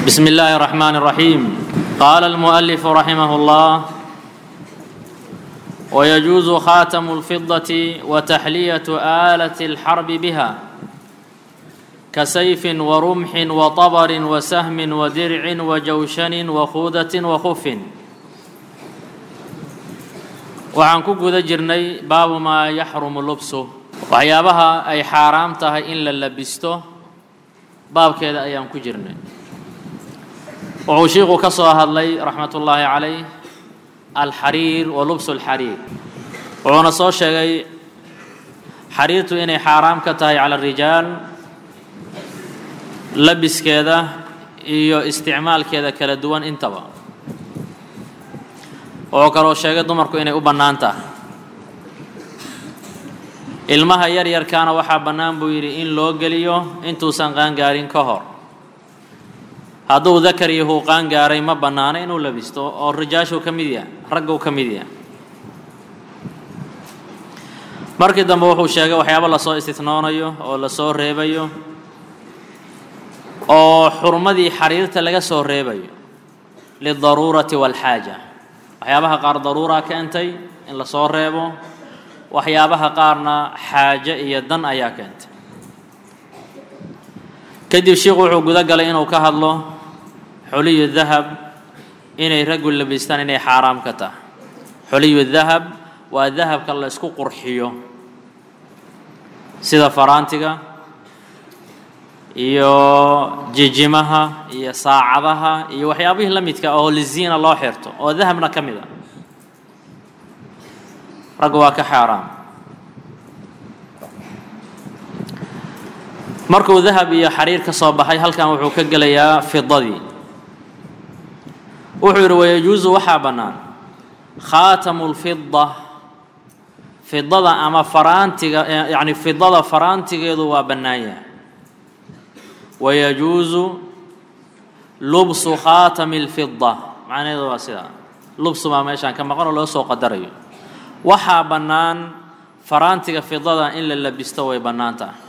بسم الله الرحمن الرحيم قال المؤلف رحمه الله ويجوز خاتم الفضة وتحلية آلة الحرب بها كسيف ورمح وطبر وسهم ودرع وجوشن وخوذة وخف waxaan ku guda jirnay baabu maa yaxrumu lubsu waxyaabaha ay xaaraam tahay in la labisto baabkeeda ayaan ku jirnay wuxuu shiiku ka soo hadlay raxmat ullaahi calayh alxariir wa lubsu alxariir wuxuuna soo sheegay xariirtu inay xaaraam ka tahay cala arijaal labiskeeda iyo isticmaalkeeda kala duwan intaba wuxuu kaloo sheegay dumarku inay u bannaan tahay ilmaha yar yarkaana waxaa bannaan buu yidhi in loo geliyo intuusan qaangaarin ka hor hadduu dakar iyo huu qaangaaray ma bannaano inuu labisto oo rijaashuu ka mid yahay ragguu ka mid yahay markii dambe wuxuu sheegay waxyaabo lasoo istinoonayo oo lasoo reebayo oo xurmadii xariirta laga soo reebayo lidaruurati waalxaaja waxyaabaha qaar daruuraa keentay in lasoo reebo waxyaabaha qaarna xaaje iyo dan ayaa keentay kadib sheikhu wuxuu guda galay inuu ka hadlo xuliyu dahab inay raggu labistaan inay xaaraam ka tahay xuliyu dahab waa dahabka la isku qurxiyo sida faraantiga iyo jijimaha iyo saacadaha iyo waxyaabihii la midka oo liziina loo xirto oo dahabna ka mid a raggu waa ka xaaraam markuu dahab iyo xariir ka soo baxay halkan wuxuu ka gelayaa fidadii wuxuu yidhi wayajuusu waxaa bannaan khaatamu lfida fidada ama faraantiga yacni fidada faraantigeedu waa bannaan yahay wayajuusu lubsu khaatami lfida macnaheedu waa sidaa lubsu baa meeshaan ka maqan oo loo soo qadarayo waxaa bannaan faraantiga fidada in la labisto way bannaan tahay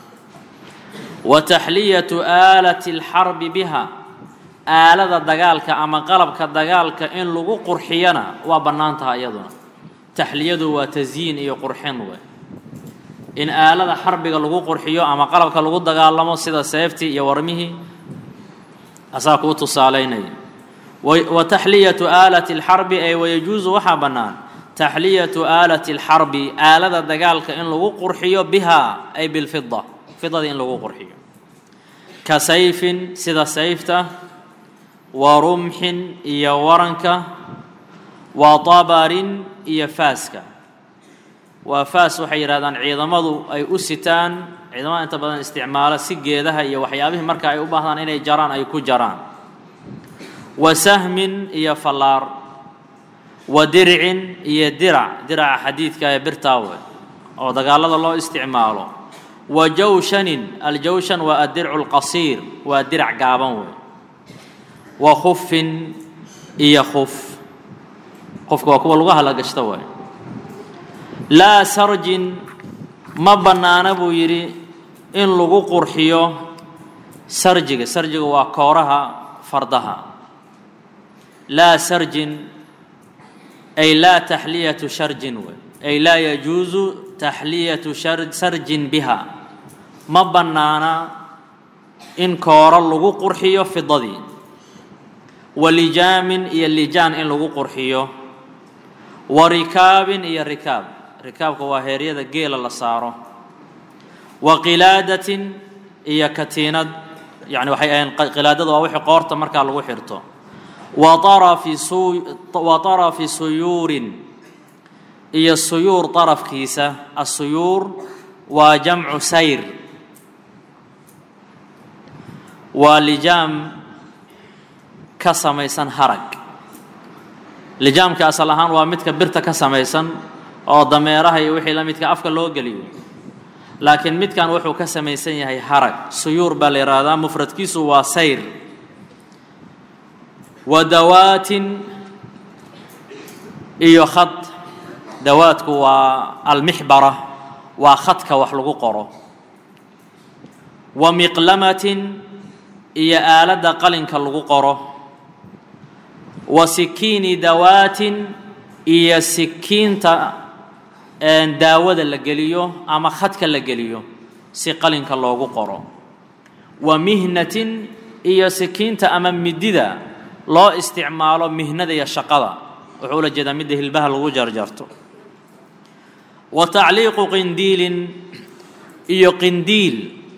wa taxliyatu aalati alxarbi biha aalada dagaalka ama qalabka dagaalka in lagu qurxiyana waa bannaan tahay iyaduna taxliyadu waa tasyiin iyo qurxin wey in aalada xarbiga lagu qurxiyo ama qalabka lagu dagaalamo sida seeftii iyo warmihii asaa kuu tusaalaynaya wa taxliyatu aalati alxarbi ay wayajuusu waxaa bannaan taxliyatu aalati alxarbi aalada dagaalka in lagu qurxiyo biha ay bilfida fidada in lagu qurxiyo ka sayfin sida sayfta wa rumxin iyo waranka wa tabarin iyo faaska waa faas waxay yidhahdaan ciidamadu ay u sitaan ciidamada inta badan isticmaalo si geedaha iyo waxyaabihii marka ay u baahdaan inay jaraan ay ku jaraan wa sahmin iyo fallaar wa dircin iyo dirac diraca xadiidka ee birtaawe oo dagaalada loo isticmaalo wa jawshanin aljawshan waa addircu lqasiir waa dirac gaaban wey wa khufin iyo khuf qofka waa kuwa lagu halagashta waay laa sarjin ma bannaana buu yidhi in lagu qurxiyo sarjiga sarjiga waa kooraha fardaha laa sarjin ay laa taxliyatu sharjin wey ay laa yajuusu taxliyatu sarjin biha ma bannaana in kooro lagu qurxiyo fidadii wa lijaamin iyo lijaan in lagu qurxiyo wa rikaabin iyo rikaab rikaabka waa heeryada geela la saaro wa qilaadatin iyo katiinad yani waxay ahayn qilaadada waa wixii qoorta markaa lagu xirto wa arafi su wa tarafi suyuurin iyo suyuur darafkiisa asuyuur waa jamcu sayr waa lijaam ka samaysan harag lijaamka asal ahaan waa midka birta ka samaysan oo dameeraha iyo wixii la midka afka loo geliyo laakiin midkan wuxuu ka samaysan yahay harag suyuur baa la yidhaahdaa mufradkiisu waa sayr wa dawaatin iyo khad dawaadku waa almixbara waa khadka wax lagu qoro wa miqlamatin iyo aaladda qalinka lagu qoro wa sikiini dawaatin iyo sikiinta daawada la geliyo ama khadka la geliyo si qalinka loogu qoro wa mihnatin iyo sikiinta ama midida loo isticmaalo mihnada iyo shaqada wuxuu ula jeedaa midda hilbaha lagu jarjarto wa tacliiqu qindiilin iyo qindiil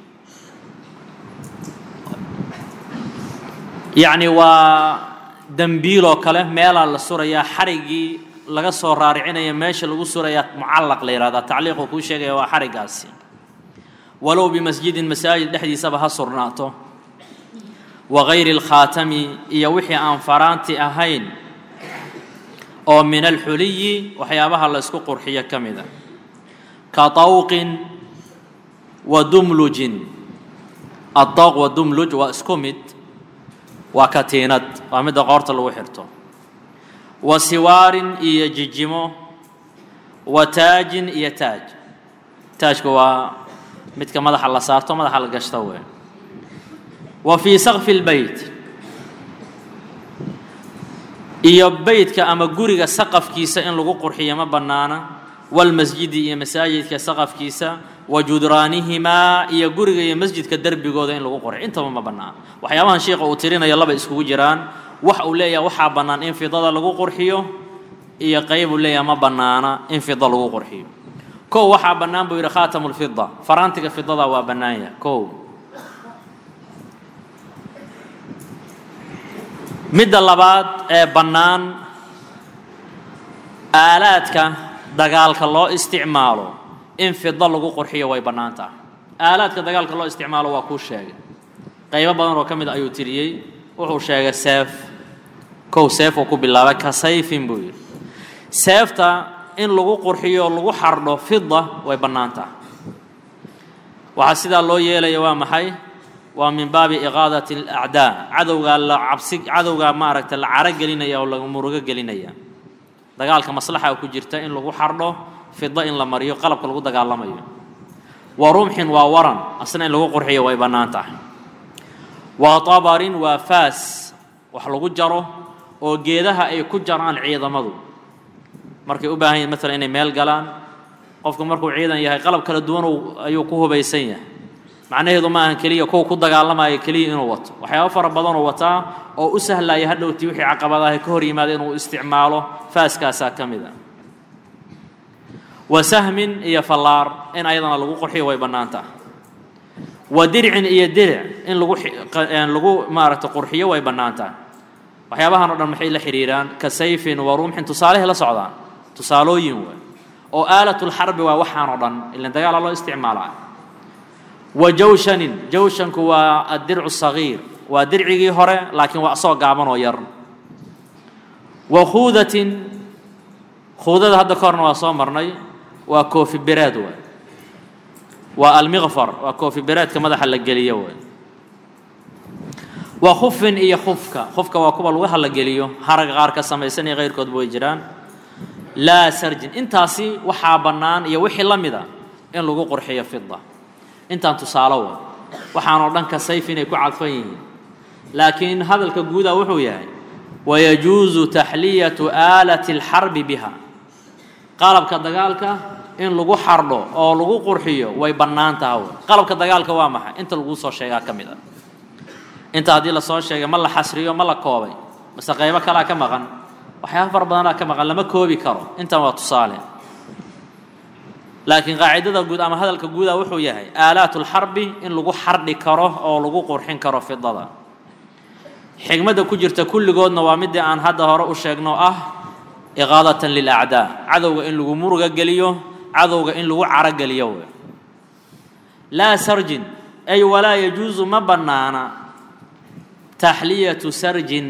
yacni waa dembiil oo kale meelaa la surayaa xariggii laga soo raaricinaya meesha lagu surayaa mucallaq la yihahdaa tacliiquu kuu sheegaya waa xariggaasi walow bimasjidin masaajid dhexdiisaba ha surnaato wa gayri alkhaatami iyo wixii aan faraanti ahayn oo min alxuliyi waxyaabaha la ysku qurxiyo ka mida ka tawqin wa dumlujin adawq wa dumluj waa isku mid waa katiinad waa midda qoorta lagu xirto wa siwaarin iyo jijimo wa taajin iyo taaj taajku waa midka madaxa la saarto madaxa la gashto wey wa fii sakfi lbeyt iyo beytka ama guriga saqafkiisa in lagu qurxiyo ma bannaana walmasjidi iyo masaajidka saqafkiisa wa judraanihimaa iyo guriga iyo masjidka derbigooda in lagu qurxiyo intaba ma bannaana waxyaabahan sheikha uu tirinayo laba iskugu jiraan wax uu leeyahay waxaa bannaan in fidada lagu qurxiyo iyo qayb uu leeyahay ma bannaana in fida lagu qurxiyo kow waxaa bannaan buu yidhi khaatamu lfida faraantiga fidada waa bannaan yahay kow midda labaad ee bannaan aalaadka dagaalka loo isticmaalo in fida lagu qurxiyo way bannaan tahay aalaadka dagaalka loo isticmaalo waa kuu sheegay qaybo badan oo ka mid a ayuu tiriyey wuxuu sheegay seef kow seef uu ku bilaabay ka sayfin buu yidhi seefta in lagu qurxiyo o lagu xardho fida way bannaan tahay waxaa sidaa loo yeelaya waa maxay waa min baabi iqaadati alacdaa cadowgaa la cabsi cadowgaa maaragta la caro gelinaya oo laga murugo gelinaya dagaalka maslaxa ku jirta in lagu xardho fida in la mariyo qalabka lagu dagaalamayo wa rumxin waa waran asna in lagu qurxiyo way bannaan tahay wa tabarin waa faas wax lagu jaro oo geedaha ay ku jaraan ciidamadu markay u baahan yihin maalan inay meel galaan qofku markuu ciidan yahay qalab kala duwan ayuu ku hubaysan yahay macnaheedu ma ahan keliya kuwa ku dagaalamaya keliya inuu wato waxyaabo fara badanoo wataa oo u sahlaya hadhowtii wixii caqabadaha ka hor yimaada inuu isticmaalo faaskaasaa ka mid a wa sahmin iyo fallaar in ayadana lagu qurxiyo way bannaan tahay wa dircin iyo diric in lagu lagu maaragta qurxiyo way bannaan tahay waxyaabahan o dhan maxay la xidhiiraan ka sayfin wa rumxin tusaalehay la socdaan tusaalooyin waay oo aalatulxarbi waa waxaan oo dhan ilan dagaala loo isticmaalaa wa jawshanin jawshanku waa addircu sagiir waa dircigii hore laakiin waa asoo gaaban oo yar wa khuudatin khuudada hadda ka horna waa soo marnay waa koofi bereed waay waa almiqfar waa koofi bereedka madaxa la geliyo waay wa khufin iyo khufka khufka waa kuwa lagu halageliyo haraga qaar ka samaysan iyo kayrkoodba way jiraan laa sarjin intaasi waxaa bannaan iyo wixii la mida in lagu qurxiyo fida intaan tusaalo wa waxaanoo dhan ka sayf inay ku cadfan yihiin laakiin hadalka guuda wuxuu yahay wayajuusu taxliyatu aalati alxarbi biha qalabka dagaalka in lagu xardho oo lagu qurxiyo way bannaan taha qalabka dagaalka waa maxay inta laguu soo sheegaa ka mid a inta haddii lasoo sheegay ma la xasriyo ma la koobay mase qaybo kalea ka maqan waxyaaba fara badanaa ka maqan lama koobi karo intan waa tusaale laakiin qaacidada guud ama hadalka guuda wuxuu yahay aalaat lxarbi in lagu xardhi karo oo lagu qurxin karo fidada xigmadda ku jirta kulligoodna waa midii aan hadda hore u sheegno ah iqaadatan lilacdaa cadowga in lagu muruga geliyo cadowga in lagu carogeliyo w laa sarjin ay walaa yajuusu ma bannaana taxliyatu sarjin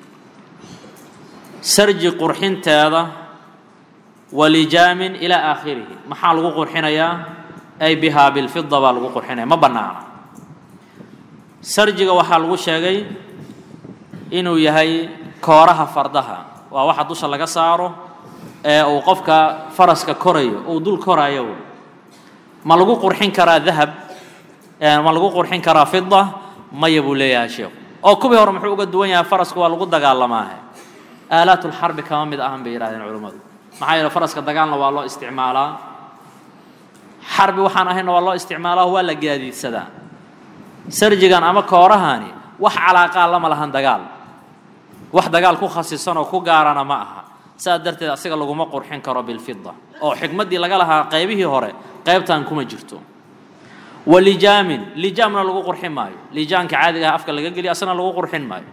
sarji qurxinteeda walijaamin ilaa aakhirihi maxaa lagu qurxinayaa ay bihaa bilfida baa lagu qurxinaya ma bannaana sarjiga waxaa lagu sheegay inuu yahay kooraha fardaha waa waxa dusha laga saaro ee uu qofka faraska korayo uu dul koraayo ma lagu qurxin karaa dahab ma lagu qurxin karaa fida maya buu leeyahay sheekhu oo kuwii hore muxuu uga duwan yahay farasku waa lagu dagaalamaahe aalaatulxarbi kama mid ahan bay yidhahdeen culimmadu maxaa yeele faraska dagaalna waa loo isticmaalaa xarbi waxaan ahaynna waa loo isticmaalaa waa la gaadiidsadaa sarjigan ama koorahani wax calaaqaa lama lahan dagaal wax dagaal ku khasisan oo ku gaarana ma aha saas darteed asiga laguma qurxin karo bilfida oo xikmaddii laga lahaa qaybihii hore qaybtan kuma jirto wa lijaamin lijaamna lagu qurxin maayo lijaanka caadiga ah afka laga geliyo asna lagu qurxin maayo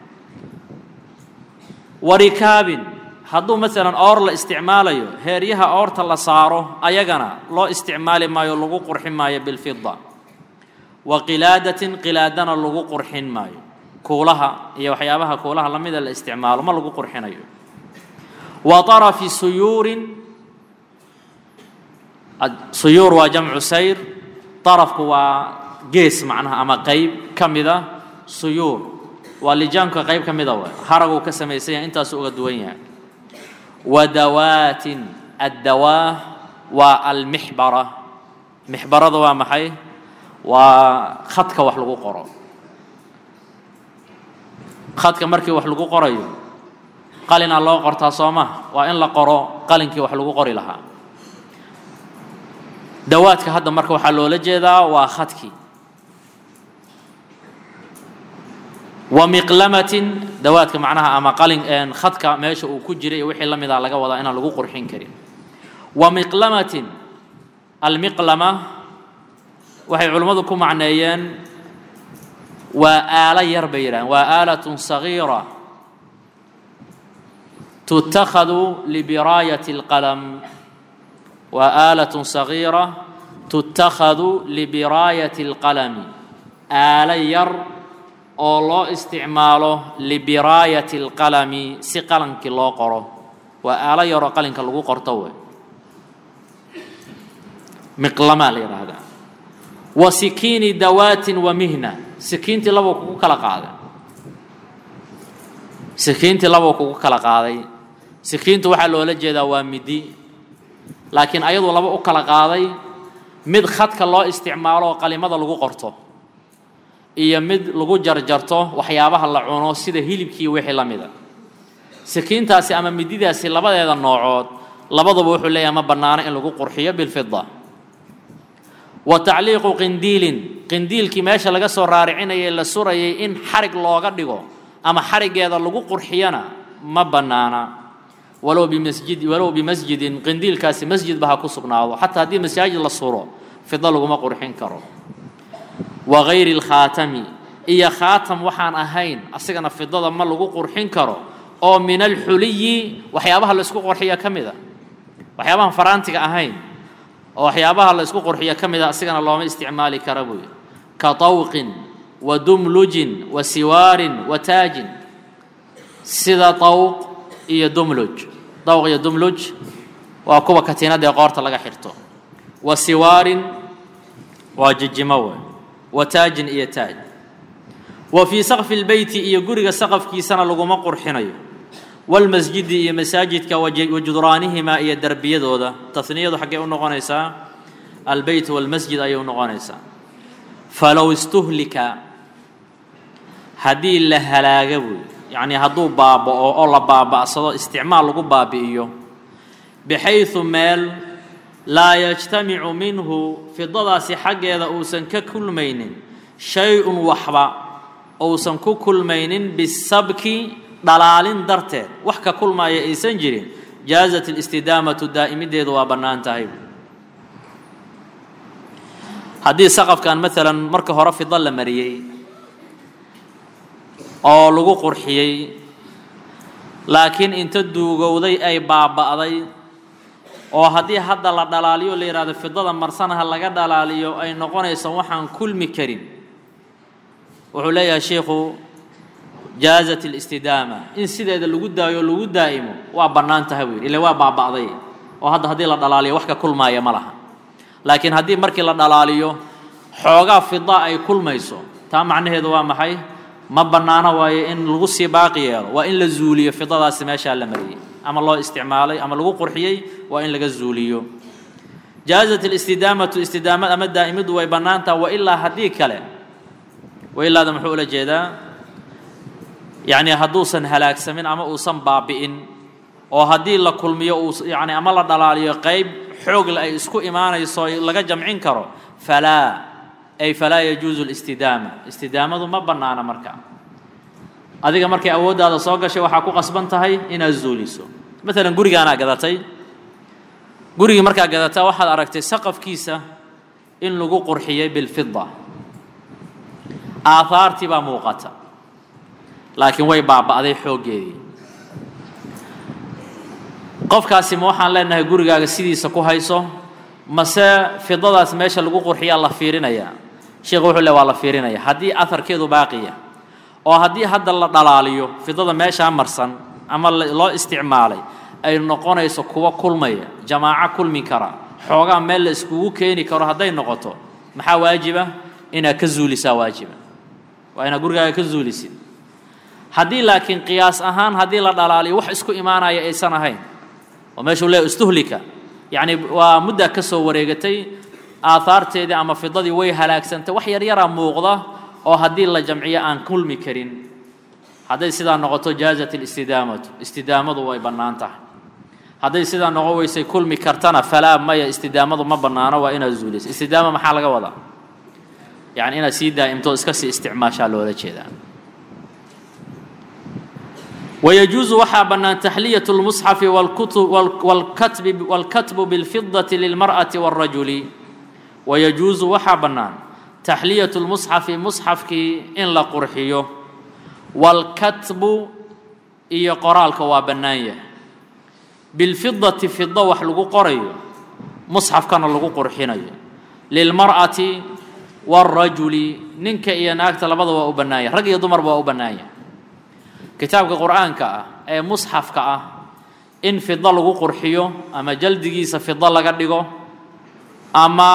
wa rikaabin hadduu maalan oor la isticmaalayo heeryaha oorta la saaro ayagana loo isticmaali maayo lagu qurxin maayo bilfida wa qilaadatin qilaadana lagu qurxin maayo kuulaha iyo waxyaabaha kuulaha lamida la isticmaalo ma lagu qurxinayo wa طarafi suyuurin suyuur waa jamcu sayr طarafku waa gees macnaha ama qayb ka mida suyuur waa lijaanka qayb ka mida waay haraguu ka samaysan yahay intaasuu uga duwan yahay wa dawaatin addawaah waa almixbara mixbarada waa maxay waa khadka wax lagu qoro khadka markii wax lagu qorayo qalinaa loo qortaa soo maha waa in la qoro qalinkii wax lagu qori lahaa dawaadka hadda marka waxaa loola jeedaa waa khadkii wa miqlamatin dawaadka macnaha ama qalin khadka meesha uu ku jiray iyo wixii la mida laga wadaa inaan lagu qurxin karin wa miqlamatin almiqlama waxay culimmadu ku macneeyeen waa aalo yar bay yidhahdeen waa aalatun sagiira tutakhadu libiraayati اlqalam waa aalatun sagiira tutakhadu libiraayati اlqalami aalo yar oo loo isticmaalo libiraayati اlqalami si qalankii loo qoro waa aalo yaroo qalinka lagu qorto wey miqlamaa la yidhaahdaa wa sikiini dawaatin wa mihna sikiintii labuu kugu kala qaaday sikiintii labuu kugu kala qaaday sikiintu waxaa loola jeedaa waa midi laakiin ayadu laba u kala qaaday mid khadka loo isticmaalo oo qalimada lagu qorto iyo mid lagu jarjarto waxyaabaha la cuno sida hilibkii wixii la mida sikiintaasi ama mididaasi labadeeda noocood labaduba wuxuu leeyahay ma bannaano in lagu qurxiyo bilfida wa tacliiqu qindiilin qindiilkii meesha laga soo raaricinayay la surayay in xarig looga dhigo ama xariggeeda lagu qurxiyana ma bannaana walow bimasjid walow bimasjidin qindiilkaasi masjidba ha ku sugnaado xataa haddii masaajid la suro fida laguma qurxin karo wa gayri alkhaatami iyo khaatam waxaan ahayn asigana fidada ma lagu qurxin karo oo min alxuliyi waxyaabaha la isku qurxiya ka mid a waxyaabahan faraantiga ahayn oo waxyaabaha la isku qurxiya ka mid a asigana looma isticmaali kara buuyi ka tawqin wa dumlujin wa siwaarin wa taajin sida tawq iyo dumluj dawq iyo dumluj waa kuwa katiinada ee qoorta laga xirto wa siwaarin waa jijimo wey wa taajin iyo taaj wa fii saqfi lbeyti iyo guriga saqafkiisana laguma qurxinayo walmasjidi iyo masaajidka wa judraanihimaa iyo derbiyadooda tasniyadu xaggee u noqonaysaa albeyt walmasjid ayay u noqonaysaa falow istuhlika haddii la halaaga buy yacnii hadduu baaba'o oo la baaba'sado isticmaal lagu baabi'iyo bixaysu meel laa yajtamicu minhu fidadaasi xaggeeda uusan ka kulmaynin shay-un waxba uusan ku kulmaynin bisabki dhalaalin darteed wax ka kulmaaya aysan jirin jaazat alistidaamatu daa'imideedu waa bannaan tahay haddii saqafkan maalan marka hore fida la mariyey oo lagu qurxiyey laakiin inta duugowday ay baaba'day oo haddii hadda la dhalaaliyo la yidhahdo fidada marsanaha laga dhalaaliyo ay noqonayso waxaan kulmi karin wuxuu leeyahay sheikhu jaazat alistidaama in sideeda lagu daayo o lagu daa'imo waa bannaan tahay buu yidhi ille waa baaba'day oo hadda haddii la dhalaaliyo wax ka kulmaaya ma laha laakiin haddii markii la dhalaaliyo xoogaa fida ay kulmayso taa macnaheedu waa maxay ma bannaano waayo in lagu sii baaqi yeelo waa in la zuuliyo fidadaasi meeshaa la mariyey ama loo isticmaalay ama lagu qurxiyey waa in laga zuuliyo jaazat alistidaamatu istidaamad ama daa'imiddu way bannaan taha wa ilaa haddii kale wailaada muxuu ula jeedaa yacni hadduusan halaagsamin ama uusan baabi'in oo haddii la kulmiyo uu yani ama la dhalaaliyo qayb xoogle ay isku imaanayso laga jamcin karo falaa ay falaa yajuusu listidaama istidaamadu ma bannaana marka adiga markay awooddaada soo gashay waxaa ku qasban tahay inaad zuuliso maalan gurigaanaa gadatay gurigii markaa gadataa waxaad aragtay saqafkiisa in lagu qurxiyey bilfida aahaartii baa muuqata laakiin way baaba'day xooggeedii qofkaasi ma waxaan leenahay gurigaaga sidiisa ku hayso mase fidadaas meesha lagu qurxiyaa la fiirinayaa sheekhu wuxuu le waa la fiirinaya haddii aharkeedu baaqiya oo haddii hadda la dhalaaliyo fidada meeshaa marsan ama loo isticmaalay ay noqonayso kuwa kulmaya jamaaco kulmi kara xoogaa meel la iskugu keeni karo hadday noqoto maxaa waajiba inaad ka zuulisaa waajiba waa inaad gurigaaga ka zuulisid haddii laakiin qiyaas ahaan haddii la dhalaaliyo wax isku imaanaya aysan ahayn oo meeshuu leeya istuhlika yacni waa muddaa ka soo wareegatay aahaarteedii ama fidadii way halaagsantay wax yaryaraa muuqda oo haddii la jamciyo aan kulmi karin hadday sidaa noqoto jaazat alistidaamatu istidaamadu way bannaan tahay hadday sidaa noqon weysay kulmi kartana falaa maya istidaamadu ma bannaano waa inaad zuuliso istidaama maxaa laga wadaa yacni inaad sii daa'imto iska sii isticmaashaa loola jeedaa ويجuuز waxaa bannaan تaxliyaة الmuصxafi wاlkatbu bاlfidaةi lilmarأaةi wالrajuli wayajuuزu waxaa bannaan taxliyaة الmusxafi musxafkii in la qurxiyo wاlkatbu iyo qoraalka waa bannaan yahay bilfidati fido wax lagu qorayo musxafkana lagu qurxinayo lilmar'ati wاlrajuli ninka iyo naagta labada waa u bannaan yahay rag iyo dumarba waa u bannaan yahay kitaabka qur'aanka ah ee musxafka ah in fido lagu qurxiyo ama jaldigiisa fido laga dhigo ama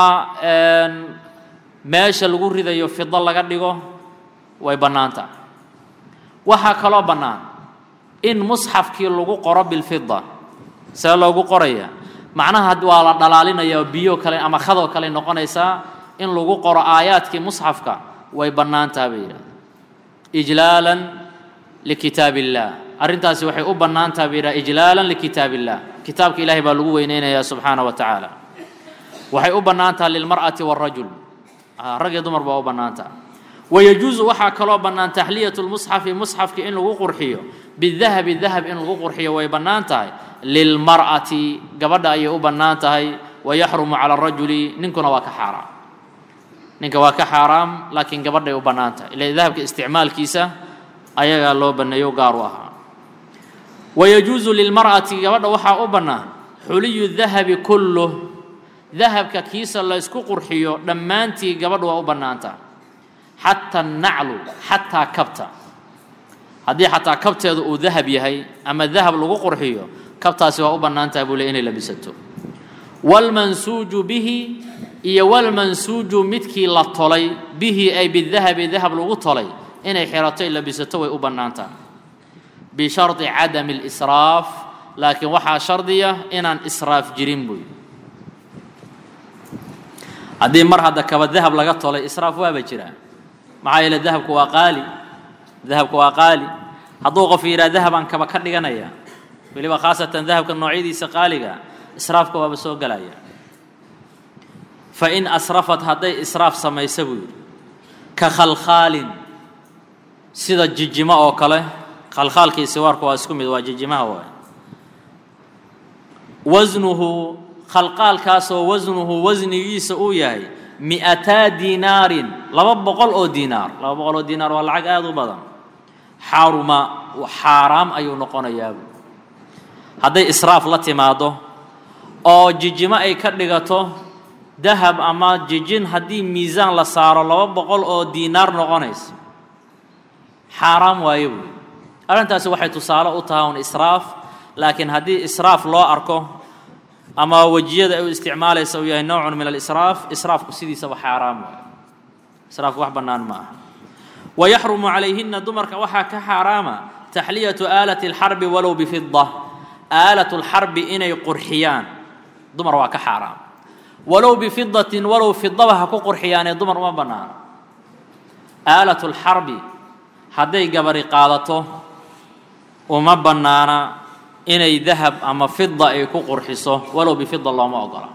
meesha lagu ridayo fido laga dhigo way bannaan tahay waxaa kaloo bannaan in musxafkii lagu qoro bilfida see loogu qoraya macnaha waa la dhalaalinaya biyo kale ama khadoo kale noqonaysaa in lagu qoro aayaadkii musxafka way bannaan taha bay yidhahda ijlaalan likitaab illah arrintaasi waxay u bannaan taha bay yidhaha ijlaalan likitaab illah kitaabka ilaahay baa lagu weyneynayaa subxaana wa tacaala waxay u bannaan taha lilmar'ati wاlrajul rag iyo dumar baa u bannaan taha wayajuusu waxaa kaloo bannaan taxliyatu lmusxafi musxafki in lagu qurxiyo bidahabi dahab in lagu qurxiyo way bannaan tahay lilmar'ati gabadha ayay u bannaan tahay wayaxrumu cala arajuli ninkuna waa ka xaaraam ninka waa ka xaaraam laakiin gabadhay u bannaan tahay ila dahabka isticmaalkiisa ayagaa loo banneeyo gaar u ahaa wayajuusu lilmar'ati gabadha waxaa u bannaan xuliyu dahabi kulluh dahabka kiisa la ysku qurxiyo dhammaantii gabadha waa u bannaan tahay xataa annaclu xataa kabta haddii xataa kabteedu uu dahab yahay ama dahab lagu qurxiyo kabtaasi waa u bannaan tahay buu le inay labisato waalmansuuju bihi iyo walmansuuju midkii la tolay bihi ay bidahabi dahab lagu tolay inay xirato ay labisato way u bannaan tahay bishardi cadami اlisraaf laakiin waxaa shardiya inaan israaf jirin buy haddii mar hadda kaba dahab laga tolay israaf waaba jiraa maxaa yeele dahabku waa qaali dahabku waa qaali hadduu qof yidhaha dahabaan kaba ka dhiganaya weliba khaasatan dahabka noocyadiisa qaaliga israafka waaba soo gelaya fa in asrafat hadday israaf samaysa buu yidhi ka khalkhaalin sida jijimo oo kale khalkhaalkii siwaarku waa isku mid waa jijimaha waay wasnuhu khalqaalkaasoo wasnuhu wasnigiisa uu yahay mi'ataa diinaarin laba boqol oo diinaar laba boqol oo diinaar waa lacag aada u badan xaruma xaaraam ayuu noqonayaabu hadday israaf la timaado oo jijimo ay ka dhigato dahab ama jijin haddii miisaan la saaro laba boqol oo diinaar noqonaysa xaaraam waaye buuyi arrintaasi waxay tusaale u tahay un israaf laakiin haddii israaf loo arko ama wejiyada ay u isticmaalaysa uu yahay nowcun min alisraaf israafku sidiisaba xaaraam waaye israafku wax bannaan ma aha wayaxrumu calayhina dumarka waxaa ka xaaraama taxliyatu aalati alxarbi walow bifida aalatu lxarbi inay qurxiyaan dumar waa ka xaaraam walow bifidatin walow fidaba ha ku qurxiyaanee dumar uma bannaano aalatulxarbi hadday gabari qaadato uma bannaana inay dahab ama fida ay ku qurxiso walow bifida looma ogola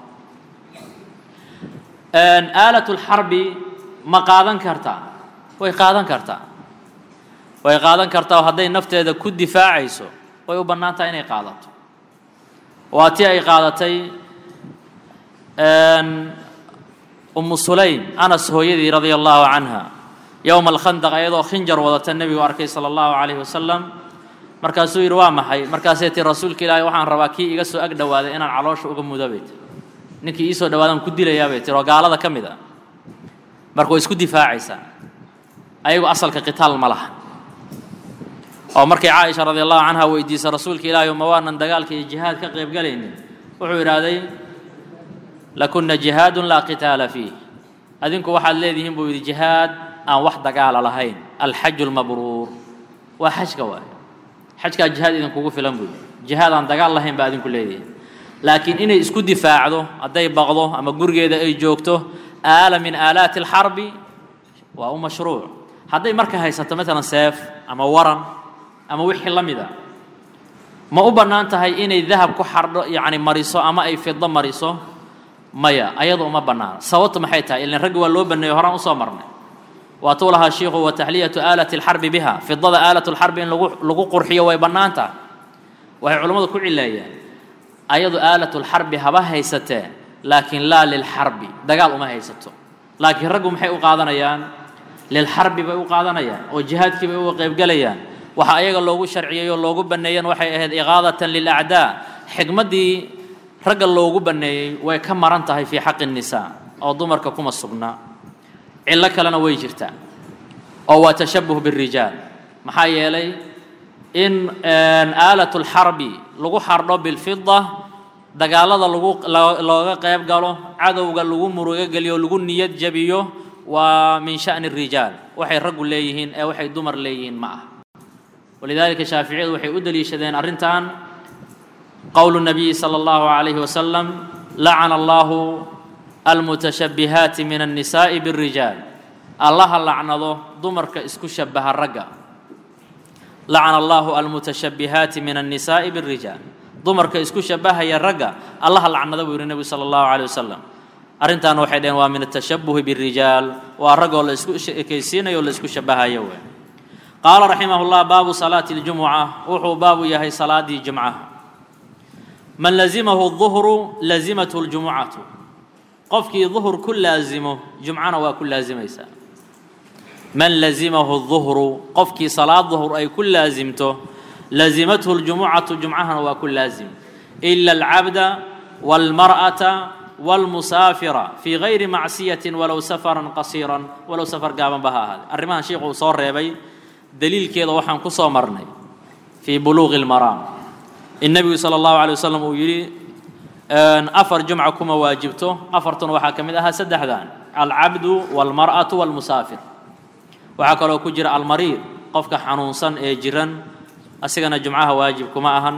aalatulxarbi ma qaadan kartaa way qaadan kartaa way qaadan kartaa oo hadday nafteeda ku difaacayso way u bannaan tahay inay qaadato waa tii ay qaadatay umu sulaym anas hooyadii radia allahu canha yowma alkhandaq ayadoo khinjar wadata nebigu arkay sala allahu calayhi wasalam markaasuu yidhi waa maxay markaasay tii rasuulka ilaahay waxaan rabaa kii iga soo ag dhowaaday inaan caloosha uga mudo bay tiri ninkii iisoo dhawaadaan ku dilayaa bay tiri oo gaalada ka mid a marka way isku difaacaysaa ayagu asalka qitaal ma laha oo markay caaisha radi allahu canha weydiisay rasuulka ilaahay ma waanan dagaalka iyo jihaad ka qaybgalaynin wuxuu idhaahday lakuna jihaadun laa qitaala fiih adinku waxaad leedihiin buu yidhi jihaad aan wax dagaala lahayn alxaju lmabruur waa xajka waay xajkaa jihaad idinkugu filan buu yidhi jihaad aan dagaal lahayn baa adinku leedihiin laakiin inay isku difaacdo hadday baqdo ama gurigeeda ay joogto aala min aalaati alxarbi waa u mashruuc hadday marka haysato maalan seef ama waran ama wixii la mida ma u bannaan tahay inay dahab ku xardho yacni mariso ama ay fido mariso maya ayadu uma bannaana sababtu maxay tahay ilan raggi waa loo banneeyo horaan usoo marnay waatuu lahaa shiikhu wa taxliyatu aalati alxarbi biha fidada aalatu lxarbi in lagu lagu qurxiyo way bannaan tahay waxay culammadu ku cileeyeen ayadu aalatu lxarbi haba haysatee laakiin laa lilxarbi dagaal uma haysato laakiin raggu maxay u qaadanayaan lilxarbi bay u qaadanayaan oo jihaadkii bay uga qaybgelayaan waxa ayaga loogu sharciyey oo loogu banneeyan waxay ahayd iqaadatan lilacdaa xikmaddii ragga loogu banneeyey way ka maran tahay fii xaqi الnisaa oo dumarka kuma sugnaa cillo kalena way jirtaa oo waa tashabuh bالrijaal maxaa yeelay in aalat اlxarbi lagu xardho bilfida dagaalada lagu looga qayb galo cadowga lagu murugo geliyo lagu niyad jabiyo waa min shaأni الrijaal waxay raggu leeyihiin ee waxay dumar leeyihiin ma ah walidaalika shaaficiyadu waxay u deliishadeen arrintan qowlu الnabiyi salى اllahu عalayhi wasalam lacana allahu almutashabbihaati min الnisaaءi bالrijaal allaha lacnado dumarka isku shabaha ragga lacana allahu almutashabbihaati min الnisaaءi bالrijaal dumarka isku shabahaya ragga allaha lacnada buu yihi nebigu salى اllahu عalيه wasalam arrintan waxay dhaheen waa min atashabuhi bالrijaal waa raggoo la isku ekaysiinayo o la isku shabahayo wey qaala raximah اllah baabu salaati اljumuca wuxuu baabu yahay salaadii jumcaha man lazimahu الظuhru lazimathu اljumucatu qofkii duhur ku laazimo jumcana waa ku laazimaysaa man lazimahu الظuhru qofkii salaad duhur ay ku laasimto lazimathu اljumucatu jumcahana waa ku laazim ila اlcabda wاlmarأata wاlmusaafira fii gayri macsiyatin walow safaran qasiiran walow safar gaaban ba ha ahaade arrimahan sheikhu uu soo reebay daliilkeeda waxaan ku soo marnay fii buluuqi اlmaraam in nebigu salى اllahu alay wasalam uu yidhi afar jumca kuma waajibto afartuna waxaa ka mid ahaa saddexdan alcabdu wاlmar'atu wاlmusaafir waxaa kaloo ku jira almariid qofka xanuunsan ee jiran asigana jumcaha waajib kuma ahan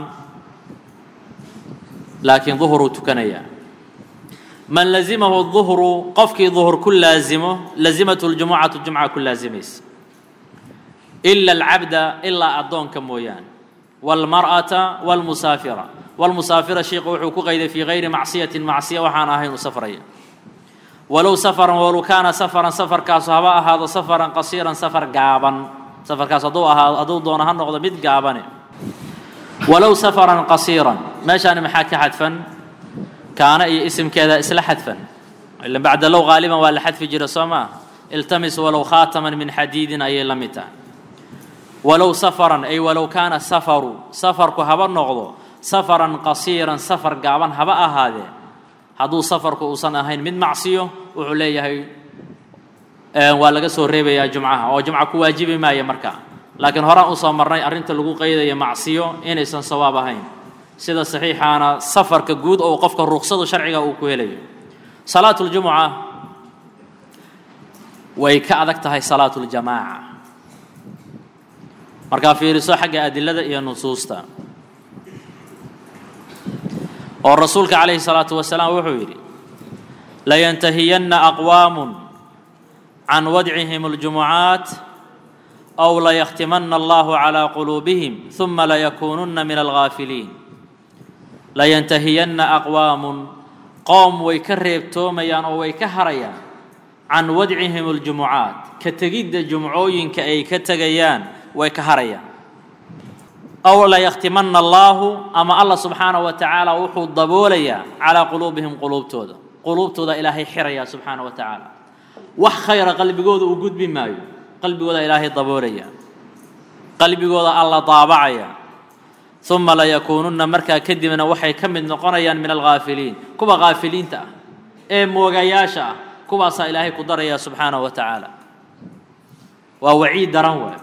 laakiin duhuruu tukanayaa man lazimahu duhru qofkii duhur ku laazimo lazimathu ljumucatu jumca ku laazimaysa ila alcabda ilaa addoonka mooyaane wاlmar'ata wاlmusaafira wاlmusaafira sheikhu wuxuu ku qayday fii gayri macsiyatin macsiya waxaan ahayn u safraya walow safaran walow kaana safaran safarkaasu haba ahaado safaran qasiiran safar gaaban safarkaas hadduu ahaado hadduu doono ha noqdo mid gaabane walow safaran qasiiran meeshaani maxaa ka xadfan kaana iyo isimkeeda isla xadfan ila bacda low qaaliban waa la xadfi jira soo maa iltamis walow khaataman min xadiidin ayay la mid tahay walow safaran ay walow kaana safaru safarku haba noqdo safaran qasiiran safar gaaban haba ahaadee hadduu safarku uusan ahayn mid macsiyo wuxuu leeyahay waa laga soo reebayaa jumcaha oo jumca ku waajibi maaya markaa laakiin horaan usoo marnay arrinta lagu qaydaya macsiyo inaysan sawaab ahayn sida saxiixaana safarka guud oo qofka ruksadu sharciga uu ku helayo salaatu ljumuca way ka adag tahay salaatu ljamaaca markaa fiiriso xagga adilada iyo nusuusta oo rasuulka calayhi salaatu wasalaam wuxuu yidhi layantahiyanna aqwaamun can wadcihim اljumucaat aw layakhtimana allahu calىa quluubihim ثuma layakuununa min algaafiliin layantahiyanna aqwaamun qoom way ka reebtoomayaan oo way ka harayaan can wadcihim اljumucaat ka tegidda jumcooyinka ay ka tegayaan way ka harayaan aw layakhtimana allaahu ama allah subxaanaه wa tacaala wuxuu daboolayaa calaa quluubihim quluubtooda quluubtooda ilaahay xirayaa subxaanaه wa tacaala wax khayra qalbigooda uu gudbi maayo qalbigooda ilaahay daboolaya qalbigooda alla daabacaya uma layakuununa markaa kadibna waxay ka mid noqonayaan min alghaafiliin kuwa haafiliinta ah ee moogayaasha ah kuwaasaa ilaahay ku daraya subxaanaه wa tacaala waa waciid daran waay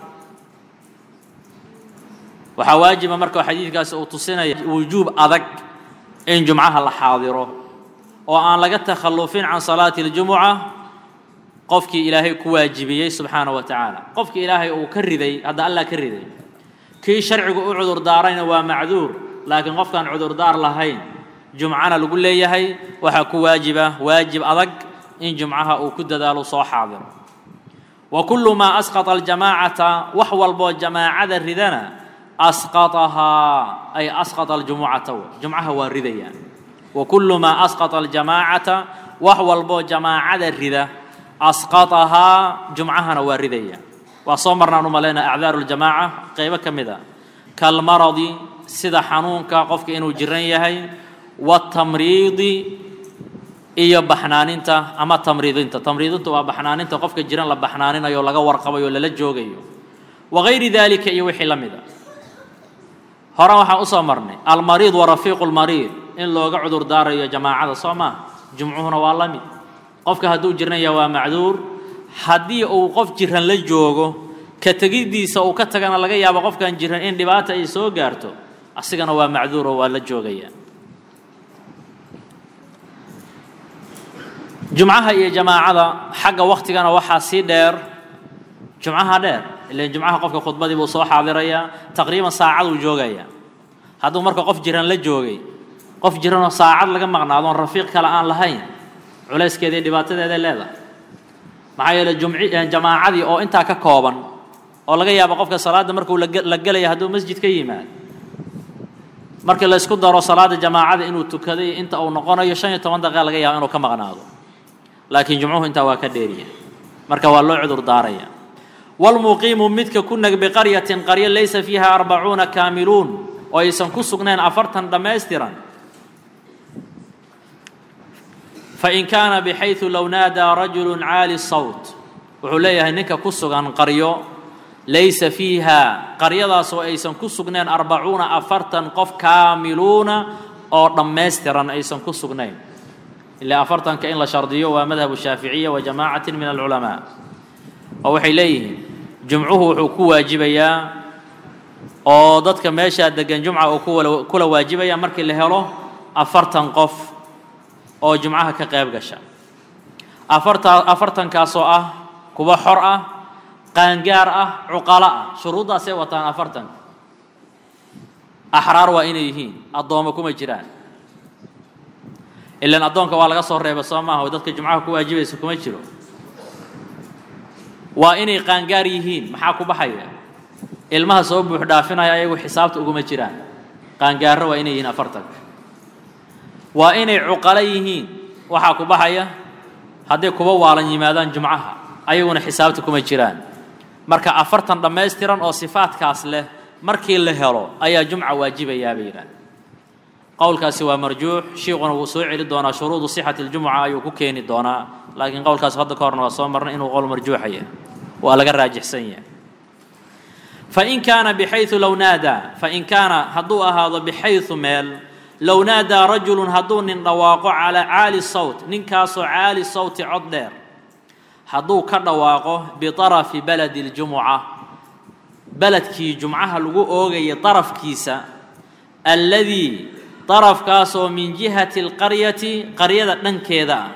waxaa waajiba marka xadiidkaasi uu tusinaya wujuub adag in jumcaha la xaadiro oo aan laga takhallufin can salaati اljumuca qofkii ilaahay ku waajibiyey subxaanaه wa tacaala qofkii ilaahay uu ka riday hadda allah ka riday kii sharcigu u cudur daarayna waa macduur laakiin qofkaan cudurdaar lahayn jumcana lagu leeyahay waxaa ku waajiba waajib adag in jumcaha uu ku dadaalo soo xaadiro wa kullu maa asqata aljamaacata wax walboo jamaacada ridana asqatahaa ay asqata aljumucata w jumcaha waa ridayaan wa kullu maa asqata aljamaacata wax walboo jamaacada rida asqatahaa jumcahana waa ridayaan waa soo marnaan u malayna acdaaru ljamaaca qaybo ka mid a kalmaradi sida xanuunka qofka inuu jiran yahay watamriidi iyo baxnaaninta ama tamriidinta tamriidinta waa baxnaaninta qofka jiran la baxnaaninayo o laga warqabayo o lala joogayo wagayri dalika iyo wixii la mid a hore waxaan usoo marnay almariid wa rafiiqu lmariid in looga cudur daarayo jamaacada soo maaha jumcuhuna waa la mid qofka hadduu jiran yahay waa macduur haddii uu qof jiran la joogo ka tegiddiisa uu ka tagana laga yaabo qofkan jiran in dhibaata ay soo gaarto asigana waa macduur oo waa la joogaya jumcaha iyo jamaacada xagga waktigana waxaa sii dheer jumcaha dheer ilan jumcaha qofka khudbadii buu soo xaadirayaa taqriiban saacaduu joogaya hadduu marka qof jiran la joogay qof jiranoo saacad laga maqnaadoon rafiiq kale aan lahayn culayskeeda iyo dhibaatadeeday leedahay maxaa yeele jumci jamaacadii oo intaa ka kooban oo laga yaabo qofka salaadda markuu la gelaya hadduu masjid ka yimaad markii la isku daro salaada jamaacada inuu tukaday inta uu noqonayo shan iyo toban daqiiqa laga yaabo inuu ka maqnaado laakiin jumcuhu intaa waa ka dheeriya marka waa loo cudur daaraya walmuqiimu midka ku nag biqaryatin qaryo laysa fiiha arbacuuna kaamiluun oo aysan ku sugnayn afartan dhammaystiran fain kaana bxayثu low naadaa rajulu caali sawt wuxuu leeyahay ninka ku sugan qaryo laysa fiiha qaryadaasoo aysan ku sugnayn arbacuuna afartan qof kaamiluuna oo dhammaystiran aysan ku sugnayn ilaa afartanka in la shardiyo waa madhabu shaaficiya wa jamaacatin min alculamaa oo waxay leeyihiin jumcuhu wuxuu ku waajibayaa oo dadka meeshaa degan jumca uu kula waajibaya markii la helo afartan qof oo jumcaha ka qayb gasha afartaa afartankaasoo ah kuwa xor ah qaangaar ah cuqalo ah shuruuddaasay wataan afartanka axraar waa inay yihiin addoommo kuma jiraan ilan addoonka waa laga soo reeba soo maaha oo dadka jumcaha ku waajibaysa kuma jiro waa inay qaangaar yihiin maxaa ku baxaya ilmaha soo buux dhaafinaya ayagu xisaabta uguma jiraan qaangaarro waa inay yihiin afartanka waa inay cuqalo yihiin waxaa ku baxaya hadday kuba waalan yimaadaan jumcaha ayaguna xisaabta kuma jiraan marka afartan dhammaystiran oo sifaadkaas leh markii la helo ayaa jumca waajibayaa bay yidhaah qowlkaasi waa marjuux shiikhuna wuu soo celi doonaa shuruudu sixati اljumuca ayuu ku keeni doonaa laakiin qowlkaas hadda ka horna waa soo marnay inuu qowl marjuuxaya waa laga raajixsan yahay fain kaana bxayu low naadaa fain kaana hadduu ahaado bxayu meel low naadaa rajulu hadduu nin dhawaaqo calaa caali sawt ninkaasoo caali sawti cod dheer hadduu ka dhawaaqo biطarafi baladi اljumuca beledkii jumcaha lagu oogaya darafkiisa alladii darafkaasoo min jihati اlqaryati qaryada dhankeeda ah